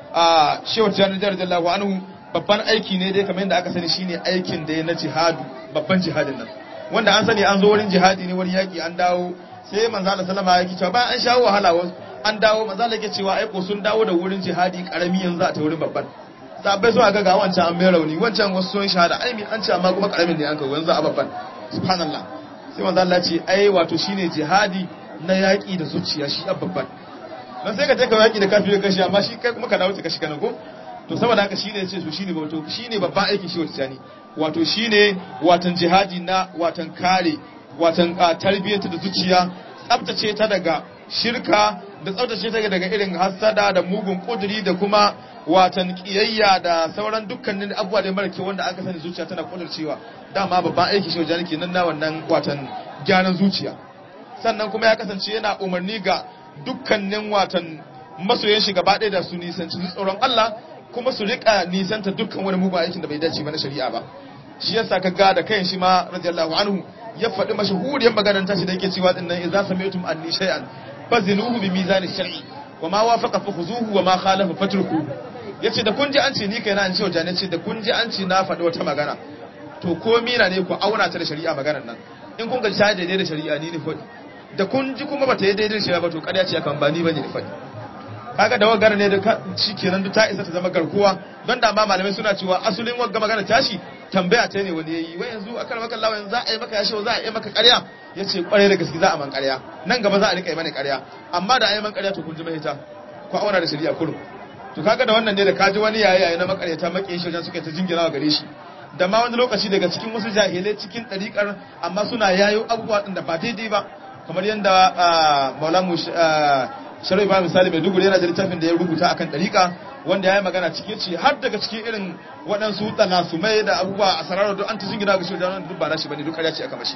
Speaker 1: a shehu tijjani radiyallahu anhu babban aiki ne dai kamar yadda aka sani shine aikin da ya na jihadu babban jihadin nan wanda an sani an zo wurin jihadi ne wurin yaki an dawo sai manzo Allah sallama yake cewa bayan an shawo wahala an dawo manzo Allah yake cewa aiko sun dawo da wurin jihadi karami yanzu a ta wurin babban sabai sun ga ga wancan an mai rauni wancan wasu sun shahada ai an ce amma kuma karamin ne an kawo yanzu a babban subhanallah sai manzo Allah ce ai wato shine jihadi na yaki da zuciya shi a babban dan sai ka je ka yaki da kafiri kashi amma shi kai kuma ka dawo kashi kana ko to saboda haka shine yace to shine wato shine babban aikin shi wata ne wato shine watan jihadi na watan kare watan tarbiyyar da zuciya tsaftace ta daga shirka da tsaftace ta daga irin hasada da mugun kuduri da kuma watan kiyayya da sauran dukkanin abubuwa da mara wanda aka sani zuciya tana kudurcewa dama babban aiki shi wajen kenan na wannan watan gyaran zuciya sannan kuma ya kasance yana umarni ga dukkanin watan masoyan shi gaba ɗaya da su nisanci tsoron Allah kuma su rika nisanta dukkan wani mugun aikin da bai dace ba na shari'a ba shi yasa ka ga da kayan shi ma radiyallahu anhu ya faɗi mashahuriyar maganar tashi da yake cewa dinnan idza sami'tum anni shay'an fazinuhu bi mizani shar'i wa ma wafaqa fa khuzuhu wa ma khalafa fatruku yace da kun ji an ce ni kaina an ce wa jani ce da kun ji an ce na faɗi wata magana to ko mina ne ku auna ta da shari'a maganar nan in kun ga ta daidai da shari'a ni ne faɗi da kun ji kuma bata yi daidai da shari'a ba to ƙarya ce akan ba ni bane ne faɗi kaga da wagar ne da shi kenan duk ta isa ta zama garkuwa don da ma malamai suna cewa asulin wagga magana tashi tambaya ta ne wani yayi wai yanzu akan maka Allah yanzu za a yi maka yashi za a yi maka ƙarya yace kware da gaske za a man ƙarya nan gaba za a rika yi mana ƙarya amma da a yi man ƙarya to kun ji mahita ko auna da shari'a kurum to kaga da wannan ne da kaji wani yayi yayi na makaryata makiyin shi suka ta jingina gare shi da ma wani lokaci daga cikin wasu jahilai cikin ɗariƙar amma suna yayo abubuwa ɗin da ba daidai ba kamar yadda maulamu sharai ba misali mai duguri yana da littafin da ya rubuta akan ɗariƙa wanda ya yi magana cikin ce har daga cikin irin waɗansu talasumai da abubuwa a sararar duk an ta jingina ga shehu jani duk ba nashi bane duk ƙarya ce aka mashi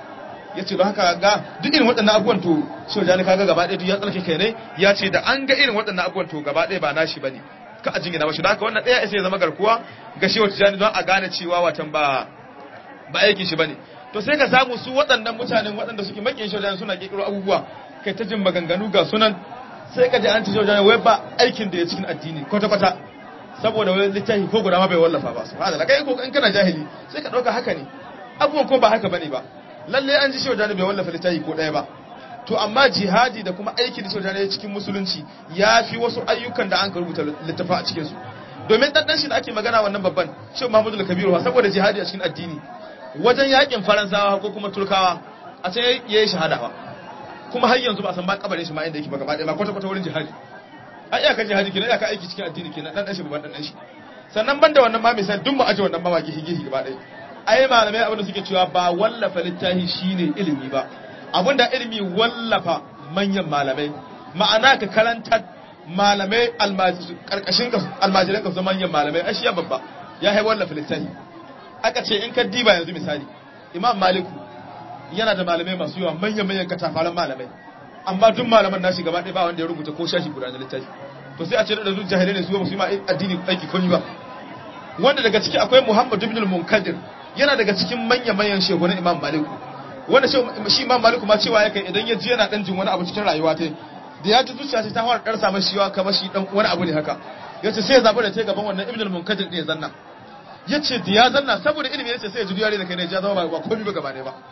Speaker 1: ya ce don haka ga duk irin waɗannan abubuwan to shehu jani kaga gaba ɗaya duk ya tsarki kai ne ya ce da an ga irin waɗannan abubuwan to gaba ɗaya ba nashi bane ka a jingina mashi don haka wannan ɗaya sai ya zama garkuwa ga shehu jani don a gane cewa watan ba ba aikin shi bane to sai ka samu su waɗannan mutanen waɗanda suke makin shehu jani suna ƙirƙiro abubuwa kai ta jin maganganu ga sunan sai ka ji an ci shehu wai ba aikin da ya cikin addini kwata-kwata saboda wani littafi ko guda ma bai wallafa ba su hada kai ko in kana jahili sai ka dauka haka ne abubuwan ko ba haka bane ba lalle an ji shehu bai wallafa littafi ko daya ba to amma jihadi da kuma aikin da shehu ya cikin musulunci ya fi wasu ayyukan da an ka rubuta littafa a cikin su domin dan shi da ake magana wannan babban shehu Muhammadu al-Kabiru saboda jihadi a cikin addini wajen yakin faransawa ko kuma turkawa a can yayi shahada ba kuma har yanzu ba san ba kabarin shi ma inda yake ba gaba ɗaya ba kwata kwata wurin jihadi a iyakar jihadi kenan iyakar aiki cikin addini kenan dan dan shi babban dan shi sannan banda wannan ma misal duk mu aje wannan mawaki hige hige gaba ɗaya ai malamai abin da suke cewa ba wallafa littafi shine ilimi ba abinda ilimi wallafa manyan malamai ma'ana ka karanta malamai karkashin ka almajiran ka su manyan malamai ai shi ya babba ya hai wallafa littafi aka ce in ka diba yanzu misali imam maliku yana da malamai masu yawa manyan manyan katafaran malamai amma duk malaman nashi gaba ɗaya ba wanda ya rubuta ko shashi guda na littafi to sai a ce da duk jahilai ne su ba su yi ma addini aiki komi ba wanda daga ciki akwai Muhammad ibn al-Munkadir yana daga cikin manyan manyan shehunan Imam Malik wanda shi Imam Malik ma cewa yake idan ya ji yana dan jin wani abu cikin rayuwa ta da ya ji zuciya ta fara karsa masa shiwa kamar shi dan wani abu ne haka yace sai ya zabi da ta gaban wannan ibn al-Munkadir din ya zanna yace da ya zanna saboda ilimi yace sai ya ji yare da kai ne ya zama ba komai ba gaba ne ba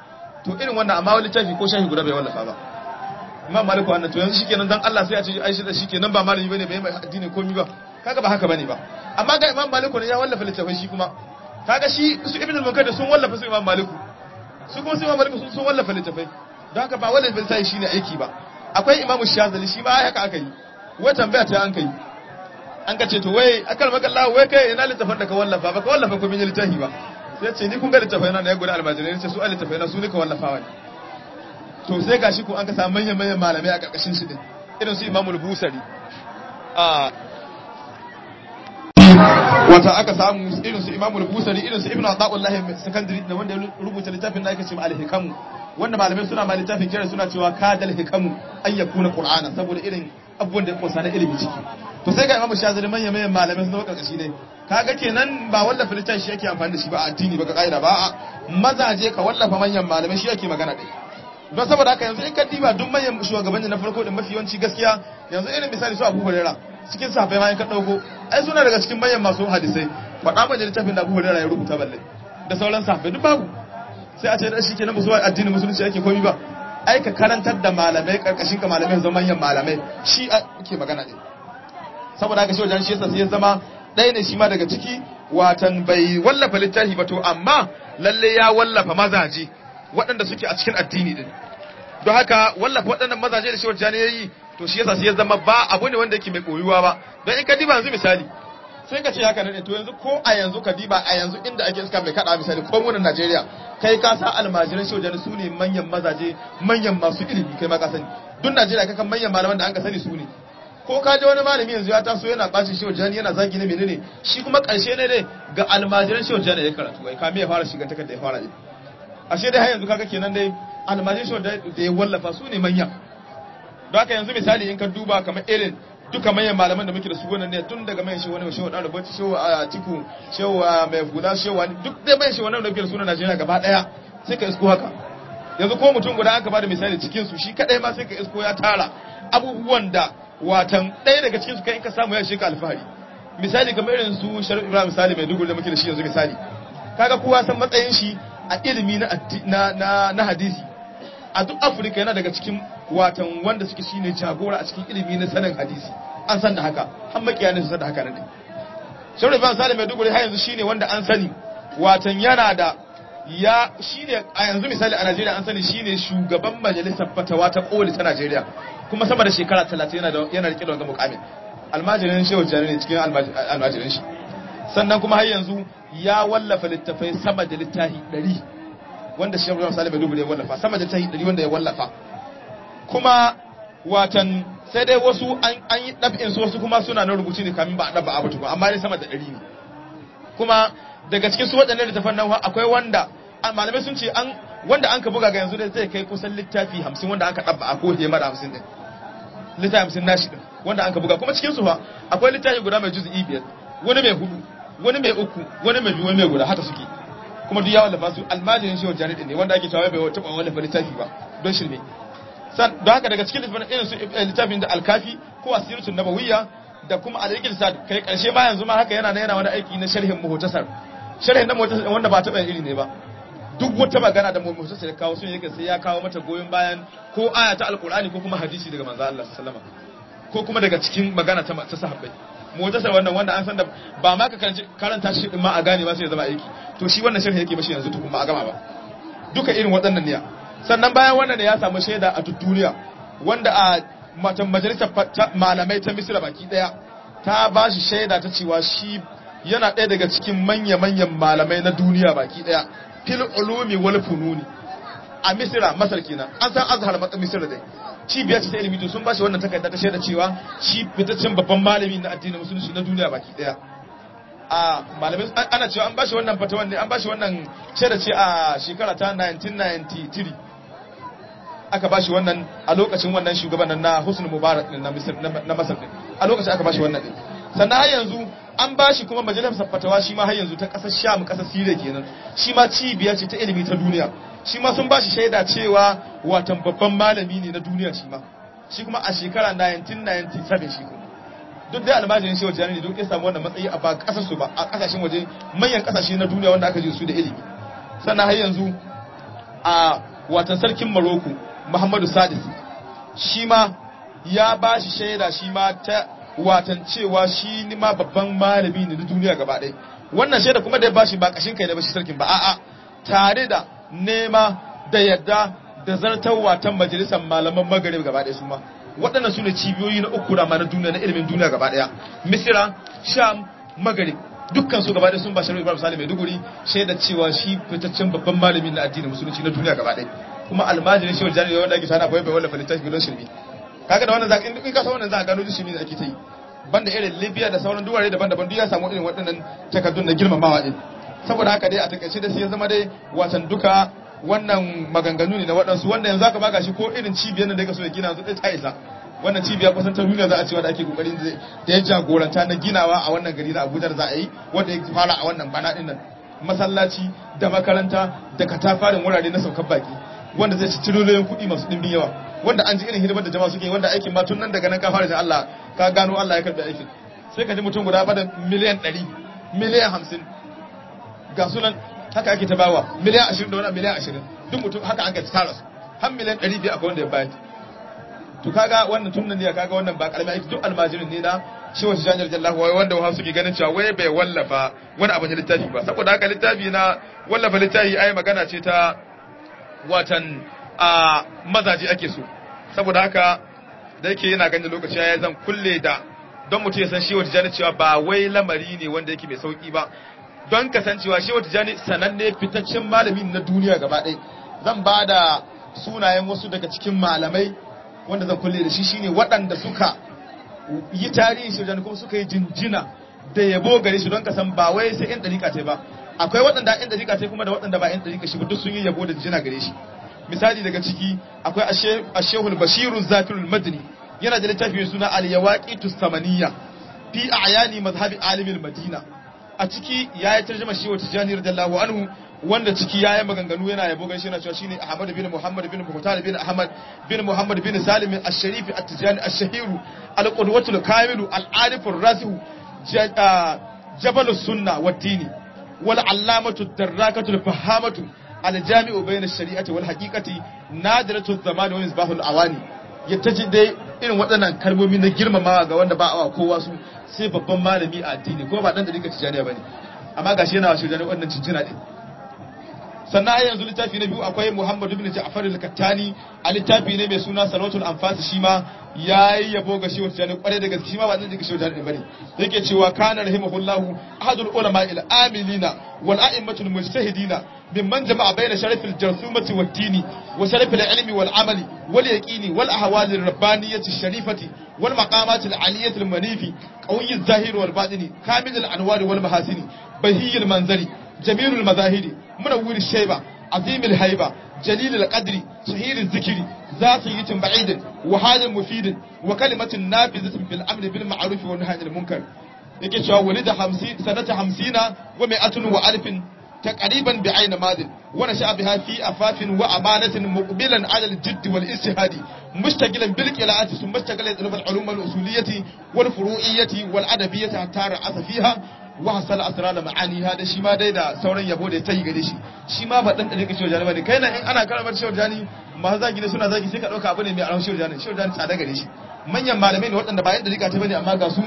Speaker 1: to irin wannan amma wani littafi ko shahi guda bai wallafa ba imam maliku wannan to yanzu shikenan dan Allah sai ya ce ai shi da shikenan ba malami bane bai mai addini komai ba kaga ba haka bane ba amma ga imam maliku ne ya wallafa littafin shi kuma kaga shi su ibn al-munkadir sun wallafa su imam maliku su kuma su imam maliku sun wallafa littafai don haka ba wallafa littafi shine aiki ba akwai imam shazali shi ma haka aka yi wai tambaya ta an kai an ka ce to wai akal maka Allah wai kai ina littafin da ka wallafa ba ka wallafa ko min littafi ba sai ce ni kun ga littafai na ya gudu almajirai ne ce su littafai na su ne ka wallafawa ne to sai gashi ko an ka samu manyan manyan malamai a karkashin shi din irin su imamul busari a wata aka samu irin su imamul busari irin su ibnu ata'ullah secondary da wanda ya rubuta littafin da ake cewa al-hikam wanda malamai suna ma littafin kira suna cewa kadal hikam an yakuna qur'ana saboda irin abubuwan da ya kunsa na ilimi ciki to sai ga imamu shazali manyan manyan malamai sun zama karkashi ne kaga kenan ba wallafa littafi shi yake amfani da shi ba a addini ba ka kaida ba a mazaje ka wallafa manyan malamai shi yake magana dai don saboda haka yanzu in ka diba duk manyan shugabanni na farko da mafi yawanci gaskiya yanzu irin misali su Abu Hurairah cikin safai ma in ka dauko ai suna daga cikin manyan masu hadisai faɗa mana littafin da Abu Hurairah ya rubuta balle da sauran safai duk babu sai a ce da shi kenan musu addinin musulunci yake komi ba ai ka karantar da malamai karkashin ka malamai zama manyan malamai shi ake magana ne saboda haka shi wajen shi yasa sai ya zama ɗaya ne shi ma daga ciki watan bai wallafa littafi ba to amma lalle ya wallafa mazaje waɗanda suke a cikin addini din don haka wallafa waɗannan mazaje da shi wajen ya yi to shi yasa sai ya zama ba abu ne wanda yake mai koyuwa ba don in ka diba yanzu misali sai ka ce haka ne to yanzu ko a yanzu ka diba a yanzu inda ake iska mai kada misali ko mu Najeriya kai ka sa almajiran shi wajen su ne manyan mazaje manyan masu ilimi kai ma ka sani duk Najeriya kakan manyan malaman da an ka sani su ne ko ka ji wani malami yanzu ya taso yana bacin shi wajen yana zagi ne menene shi kuma karshe ne dai ga almajiran shi wajen ya karatu wai kame ya fara shiga takar da ya fara yi ashe dai har yanzu kaga kenan dai almajiran shi wajen da ya wallafa su ne manya don haka yanzu misali in ka duba kamar irin duka manyan malaman da muke da su wannan ne tun daga mayan shi wani shehu dan rubuci shehu a tiku shehu mai hula shehu duk dai mayan shi wannan da muke da su na Najeriya gaba daya sai ka isko haka yanzu ko mutum guda aka bada misali cikin su shi kadai ma sai ka isko ya tara abubuwan da watan ɗaya daga cikin su kai in ka samu ya shi ka alfahari misali kamar irin su Sharif Ibrahim misali mai dugu da muke da shi yanzu misali kaga kowa san matsayin shi a ilimi na na na hadisi a duk Afirka yana daga cikin watan wanda suke shine jagora a cikin ilimi na sanin hadisi an san da haka har makiya ne su san da haka ne Sharif Ibrahim Salim mai dugu har yanzu shine wanda an sani watan yana da ya shine a yanzu misali a Najeriya an sani shine shugaban majalisar fatawa ta koli ta Najeriya kuma sama da shekara 30 yana da yana rike da wannan mukamin almajirin shehu jani ne cikin almajirin shi sannan kuma har yanzu ya wallafa littafai sama da littafi 100 wanda shehu Ibrahim Salim Maiduguri ya wallafa sama da littafi 100 wanda ya wallafa kuma watan sai dai wasu an yi ɗab'in su wasu kuma suna na rubuci ne kamin ba a ɗaba abu tukun amma dai sama da ɗari ne kuma daga cikin su waɗannan littafan nan akwai wanda malamai sun ce an wanda an ka buga ga yanzu dai zai kai kusan littafi hamsin wanda aka ɗaba a ko hema da hamsin ɗin littafi hamsin nashi ɗin wanda an ka buga kuma cikin su fa akwai littafi guda mai juzu'i biyar wani mai hudu wani mai uku wani mai biyu wani mai guda haka suke kuma duk ya wallafa su almajirin shi wajen ne wanda ake cewa bai taɓa wallafa littafi ba don shirme don haka daga cikin littafin irin su littafin da alkafi ko asiratun nabawiyya da kuma alaikil sa kai karshe ma yanzu ma haka yana yana wani aiki na sharhin muhtasar sharhin na muhtasar wanda ba taɓa iri ne ba duk wata magana da muhtasar ya kawo sun yake sai ya kawo mata goyon bayan ko aya ta alqur'ani ko kuma hadisi daga manzo Allah sallallahu alaihi wasallam ko kuma daga cikin magana ta ta sahabbai muhtasar wannan wanda an san da ba ma ka karanta shi din ma a gane ba sai ya zama aiki to shi wannan sharhi yake mashi yanzu tukun ba a gama ba duka irin waɗannan ne sannan bayan wannan ne ya samu shaida a duk duniya wanda a matan majalisar malamai ta misira baki daya ta ba shi shaida ta cewa shi yana ɗaya daga cikin manya-manyan malamai na duniya baki daya fil ulumi wal fununi a misira masar kenan an san azhar matsa misira dai cibiyar ta ilimi to sun ba shi wannan takarda ta shaida cewa shi fitaccen babban malami na addinin musulunci na duniya baki daya a malamai ana cewa an ba shi wannan fatawan ne an ba shi wannan shaida ce a shekara ta 1993 aka bashi wannan a lokacin wannan shugaban na Husn Mubarak din na Misr na Masar din a lokacin aka bashi wannan din sannan har yanzu an bashi kuma majalisar fatawa shi ma har yanzu ta kasar Sham kasar Syria kenan shi ma cibiya ce ta ilimi ta duniya shi ma sun bashi shaida cewa watan babban malami ne na duniya shi ma shi kuma a shekara 1997 shi kuma duk dai almajirin shi wajen ne duk ya samu wannan matsayi a ba kasar su ba a kasashen waje manyan kasashe na duniya wanda aka ji su da ilimi sannan har yanzu a watan sarkin Morocco Muhammadu Sadis shi ma ya ba shi shaida shi ma ta watan cewa shi ni ma babban malami ne na duniya gaba ɗaya wannan shaida kuma da ya ba shi ba kashin kai ne ba shi sarkin ba a'a tare da nema da yadda da zartar watan majalisar malaman magarib gaba ɗaya su ma waɗannan su ne cibiyoyi na uku rama na duniya na ilimin duniya gaba ɗaya misira sham magarib dukkan su gaba ɗaya sun ba shi ibrahim salim maiduguri shaida cewa shi fitaccen babban malami na addinin musulunci na duniya gaba ɗaya kuma almajirin shi wajen wanda ake sana bai bai wanda littafi don shirme kaga da wannan zaka in ka san wannan zaka gano shirme da ake ta yi banda irin Libya da sauran duware daban-daban duk ya samu irin waɗannan takardun na girmamawa din saboda haka dai a takaice da sai ya zama dai watan duka wannan maganganu ne na waɗansu wanda yanzu aka baka shi ko irin cibiyar da ya so ya gina yanzu ta isa wannan cibiya kusan ta duniya za a cewa da ake kokarin da ya jagoranta na ginawa a wannan gari na Abuja da za a yi wanda ya fara a wannan bana din nan masallaci da makaranta da katafarin wurare na saukar baki wanda zai ci tiriliyoyin kuɗi masu ɗimbin yawa wanda an ji irin hidimar da jama'a suke wanda aikin ma tun nan daga nan ka fara da Allah ka gano Allah ya karɓi aikin sai ka ji mutum guda bada miliyan ɗari miliyan hamsin ga sunan haka ake ta bawa miliyan ashirin da wani miliyan ashirin duk mutum haka an ka tara su har miliyan ɗari biyu akwai wanda ya bayar to kaga wannan tun nan ne kaga wannan ba karamin aiki duk almajirin ne na shi wasu janar jallahu wai wanda wasu suke ganin cewa wai bai wallafa wani abu na littafi ba saboda haka littafi na wallafa littafi ai magana ce ta watan a mazaje ake so saboda haka da yake yana ganin lokaci ya zan kulle da don mutum ya san shi wata jani cewa ba wai lamari ne wanda yake mai sauki ba don kasancewa shi wata jani sananne fitaccen malami na duniya gaba ɗaya zan ba da sunayen wasu daga cikin malamai wanda zan kulle da shi shine waɗanda suka yi tarihi shi kuma suka yi jinjina da yabo gare shi don kasan ba wai sai yan ɗarika ce ba akwai waɗanda yan ɗarika ce kuma da waɗanda ba yan ɗarika shi ba duk sun yi yabo da jinjina gare shi misali daga ciki akwai ashehul bashiru zakirul madini yana da littafi mai suna al-yawaqitus samaniya fi a'yani mazhabi alimil madina a ciki yayi tarjuma shi wa tijani radiyallahu anhu wanda ciki yayi maganganu yana yabo gaishe yana cewa shine Ahmad bin Muhammad bin Muhtar bin Ahmad bin Muhammad bin Salim ash-Sharif at-Tijani ash-Shahiru al-Qudwatul Kamilu al-Arifur Rasihu Jabalus Sunna wad-Dini wal allamatu ad-Darrakatul Fahamatu al-Jami'u bayna ash-Shari'ati wal Haqiqati nadiratu zamani wa misbahul awani yattaji dai irin waɗannan kalmomi na girmamawa ga wanda ba awa kowa su sai babban malami a addini ko ba dan da dika tijaniya bane amma gashi yana wa shi wadannan wannan cincina din sannan a yanzu littafi na biyu akwai Muhammad ibn Ja'far al-Kattani a littafi ne mai suna Salawatul Anfas shi ma yayi yabo ga Shehu Tijani kware da gaske shi ma ba zai ga Shehu Tijani bane yake cewa kana rahimahullahu ahadul ulama al-amilina wal a'immatul mujtahidina mimman jama'a bayna sharafil jarsumati wad dini wa sharafil ilmi wal amali wal yaqini wal ahwal ar-rabbaniyyati sharifati wal maqamat al-aliyyati al-manifi qawiy az-zahir wal batini kamil al-anwar wal mahasini bahiyy al-manzari جميل المذاهب منور الشيبة عظيم الهيبة جليل القدر صهير الذكر ذات يت بعيد وحال مفيد وكلمة نافذة بالأمر بالمعروف والنهي عن المنكر yake cewa walida hamsin sanata hamsina wa mi'atun wa alfin taqriban bi aina madin wa nasha biha fi afafin wa amanatin muqbilan ala al-jidd wal istihadi mushtagilan bil qira'ati thumma mushtagilan bil ulum al usuliyyati wal furu'iyyati wal adabiyyati hatta ra'asa fiha wa hasala asrar ma'aniha da shi ma dai da sauran yabo da ta yi gare shi shi ma ba dan da kake cewa jani kai nan in ana karamar cewa jani ma zagi ne suna zagi sai ka dauka abu ne mai aron cewa jani cewa jani tsada gare shi manyan malamai ne waɗanda ba yadda rika ta bane amma ga su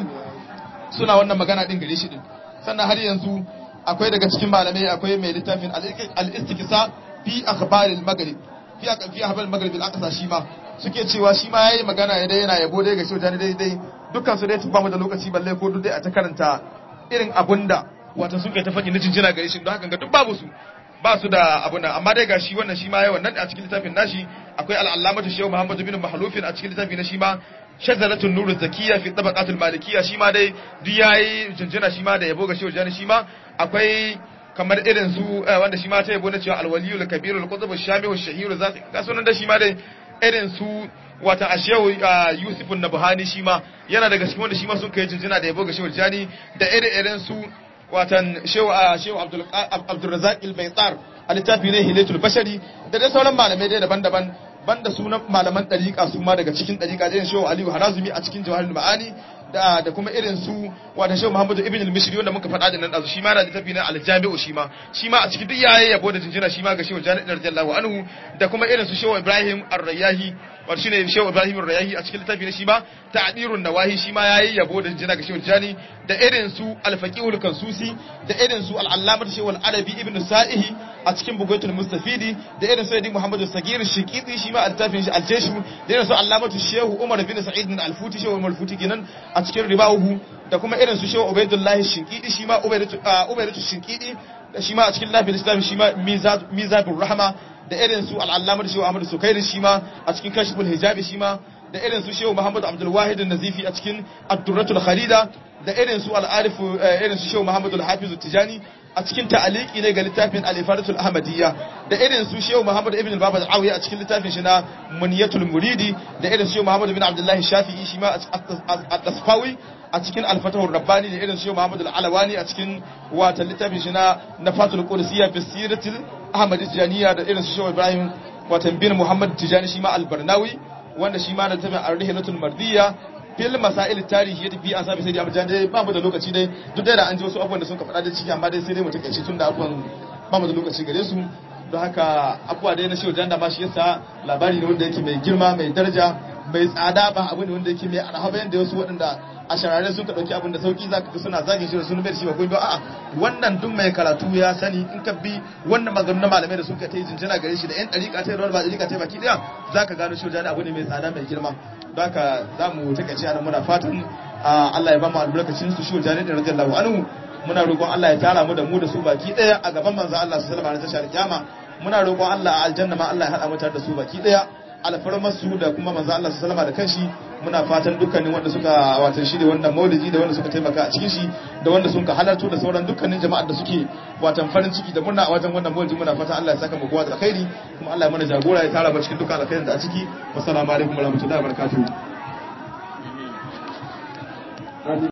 Speaker 1: suna wannan magana din gare shi din sannan har yanzu akwai daga cikin malamai akwai mai littafin al-istiqsa fi akhbar al-maghrib fi fi akhbar al-maghrib al-aqsa shi ma suke cewa shi ma yayi magana ya dai yana yabo dai ga shojani dai dai dukkan su dai ba mu da lokaci balle ko duk dai a ta karanta irin abunda wato sun kai ta faɗi na jinjina gare shi don haka ga duk babu su ba su da abun nan amma dai ga shi wannan shi ma yawan nan a cikin littafin nashi akwai al-allamatu shehu muhammad bin mahlufin a cikin littafin na shi ma shazalatul nuru zakiya fi tabaqatul malikiyya shi ma dai duk yayi jinjina shi ma da yabo ga shehu jani shi ma akwai kamar irin su wanda shi ma ta yabo na cewa alwaliyul kabirul qutb shamihu shahiru ga sunan da shi ma dai irin su wata ashewu yusufun nabhani shi ma yana daga cikin wanda shi ma sun kai jinjina da yabo ga shehu jani da irin irin su watan shehu shehu abdul abdul razak al-baytar a littafi ne hilatul bashari da dai sauran malamai dai daban-daban banda sunan malaman ɗariƙa su ma daga cikin ɗariƙa irin shehu aliyu harazumi a cikin jawahirul ma'ani da da kuma irin su wata shehu muhammadu ibn al-mishri wanda muka faɗa da nan ɗazu shi ma na littafi na al-jami'u shi ma shi ma a cikin duk yayi yabo da jinjina shi ma ga shehu jani radiyallahu anhu da kuma irin su shehu ibrahim ar-rayyahi wato shine shehu ibrahim ar-rayyahi a cikin littafi na shi ma ta'dirun nawahi shi ma yayi yabo da jinjina ga shehu jani da irin su al-faqihul kansusi da irin su al-allamah shehu al-arabi ibn sa'ihi a cikin bugaitul mustafidi da irin su yadi muhammadu sagir shiqiti shi ma a littafin shi al-jeshu da irin su allamatu shehu umar bin sa'id bin al-futi shehu umar futi kenan a cikin ribahu da kuma irin su shehu ubaidullah shiqidi shi ma ubaidatu shiqidi da shi ma a cikin lafiyar islam shi ma mizabur rahma da irin su al-allamatu shehu ahmad sukairi shi ma a cikin kashful hijabi shi ma da irin su shehu muhammad abdul wahid an-nazifi a cikin ad-durratul kharida da irin su al-arif irin su shehu muhammad al-hafiz tijani a cikin ta'aliki ne ga littafin al-ifadatul ahmadiyya da irin su shehu muhammad ibn al-baba al-awi a cikin littafin shi na muniyatul muridi da irin su shehu muhammad ibn abdullah shafi'i shi ma at-tasfawi a cikin al-fatahur rabbani da irin su shehu muhammad al-alawani a cikin wata littafin shi na nafatul qudsiyya fi siratil ahmadiyya da irin su shehu ibrahim watan bin muhammad tijani shi ma al-barnawi wanda shi ma da littafin ar-rihlatul mardiyya fil masail tarihi yadda bi an sabi sai da abujan dai ba mu da lokaci dai duk da an ji wasu abubuwan da sun ka faɗa da ciki amma dai sai dai mu takaice tun da abubuwan ba mu da lokaci gare su don haka abubuwa dai na shi wajen da ma shi yasa labari ne wanda yake mai girma mai daraja mai tsada ba abu ne wanda yake mai arhaba yanda wasu waɗanda a sharare sun ka ɗauki abin da sauki za ka ga suna zagin shi da sun bai shi ba kuma a'a wannan duk mai karatu ya sani in ka bi wannan maganganun malamai da sun ka ta yi jinjina gare shi da yan ɗariƙa ta yi rawar ba ɗariƙa ta yi baki ɗaya za ka gano shi wajen abu ne mai tsada mai girma don haka za mu takaice a muna fatan Allah ya ba mu albarkacin su shi wajen da radiyallahu anhu muna roƙon Allah ya tara mu da mu da su baki ɗaya a gaban manzo Allah sallallahu alaihi wasallam a kiyama muna roƙon Allah a aljanna ma Allah ya haɗa mu tare da su baki ɗaya alfarmar su da kuma manzo Allah sallallahu alaihi da kanshi muna fatan dukkanin wanda suka watan shi da wannan maulidi da wanda suka taimaka a cikin shi da wanda sun ka halarto da sauran dukkanin jama'ar da suke watan farin ciki da murna a wajen wannan maulidi muna fatan Allah ya saka mu kowa da alkhairi kuma Allah ya mana jagora ya tara mu cikin dukkan alkhairin da a ciki wassalamu alaikum warahmatullahi wabarakatuh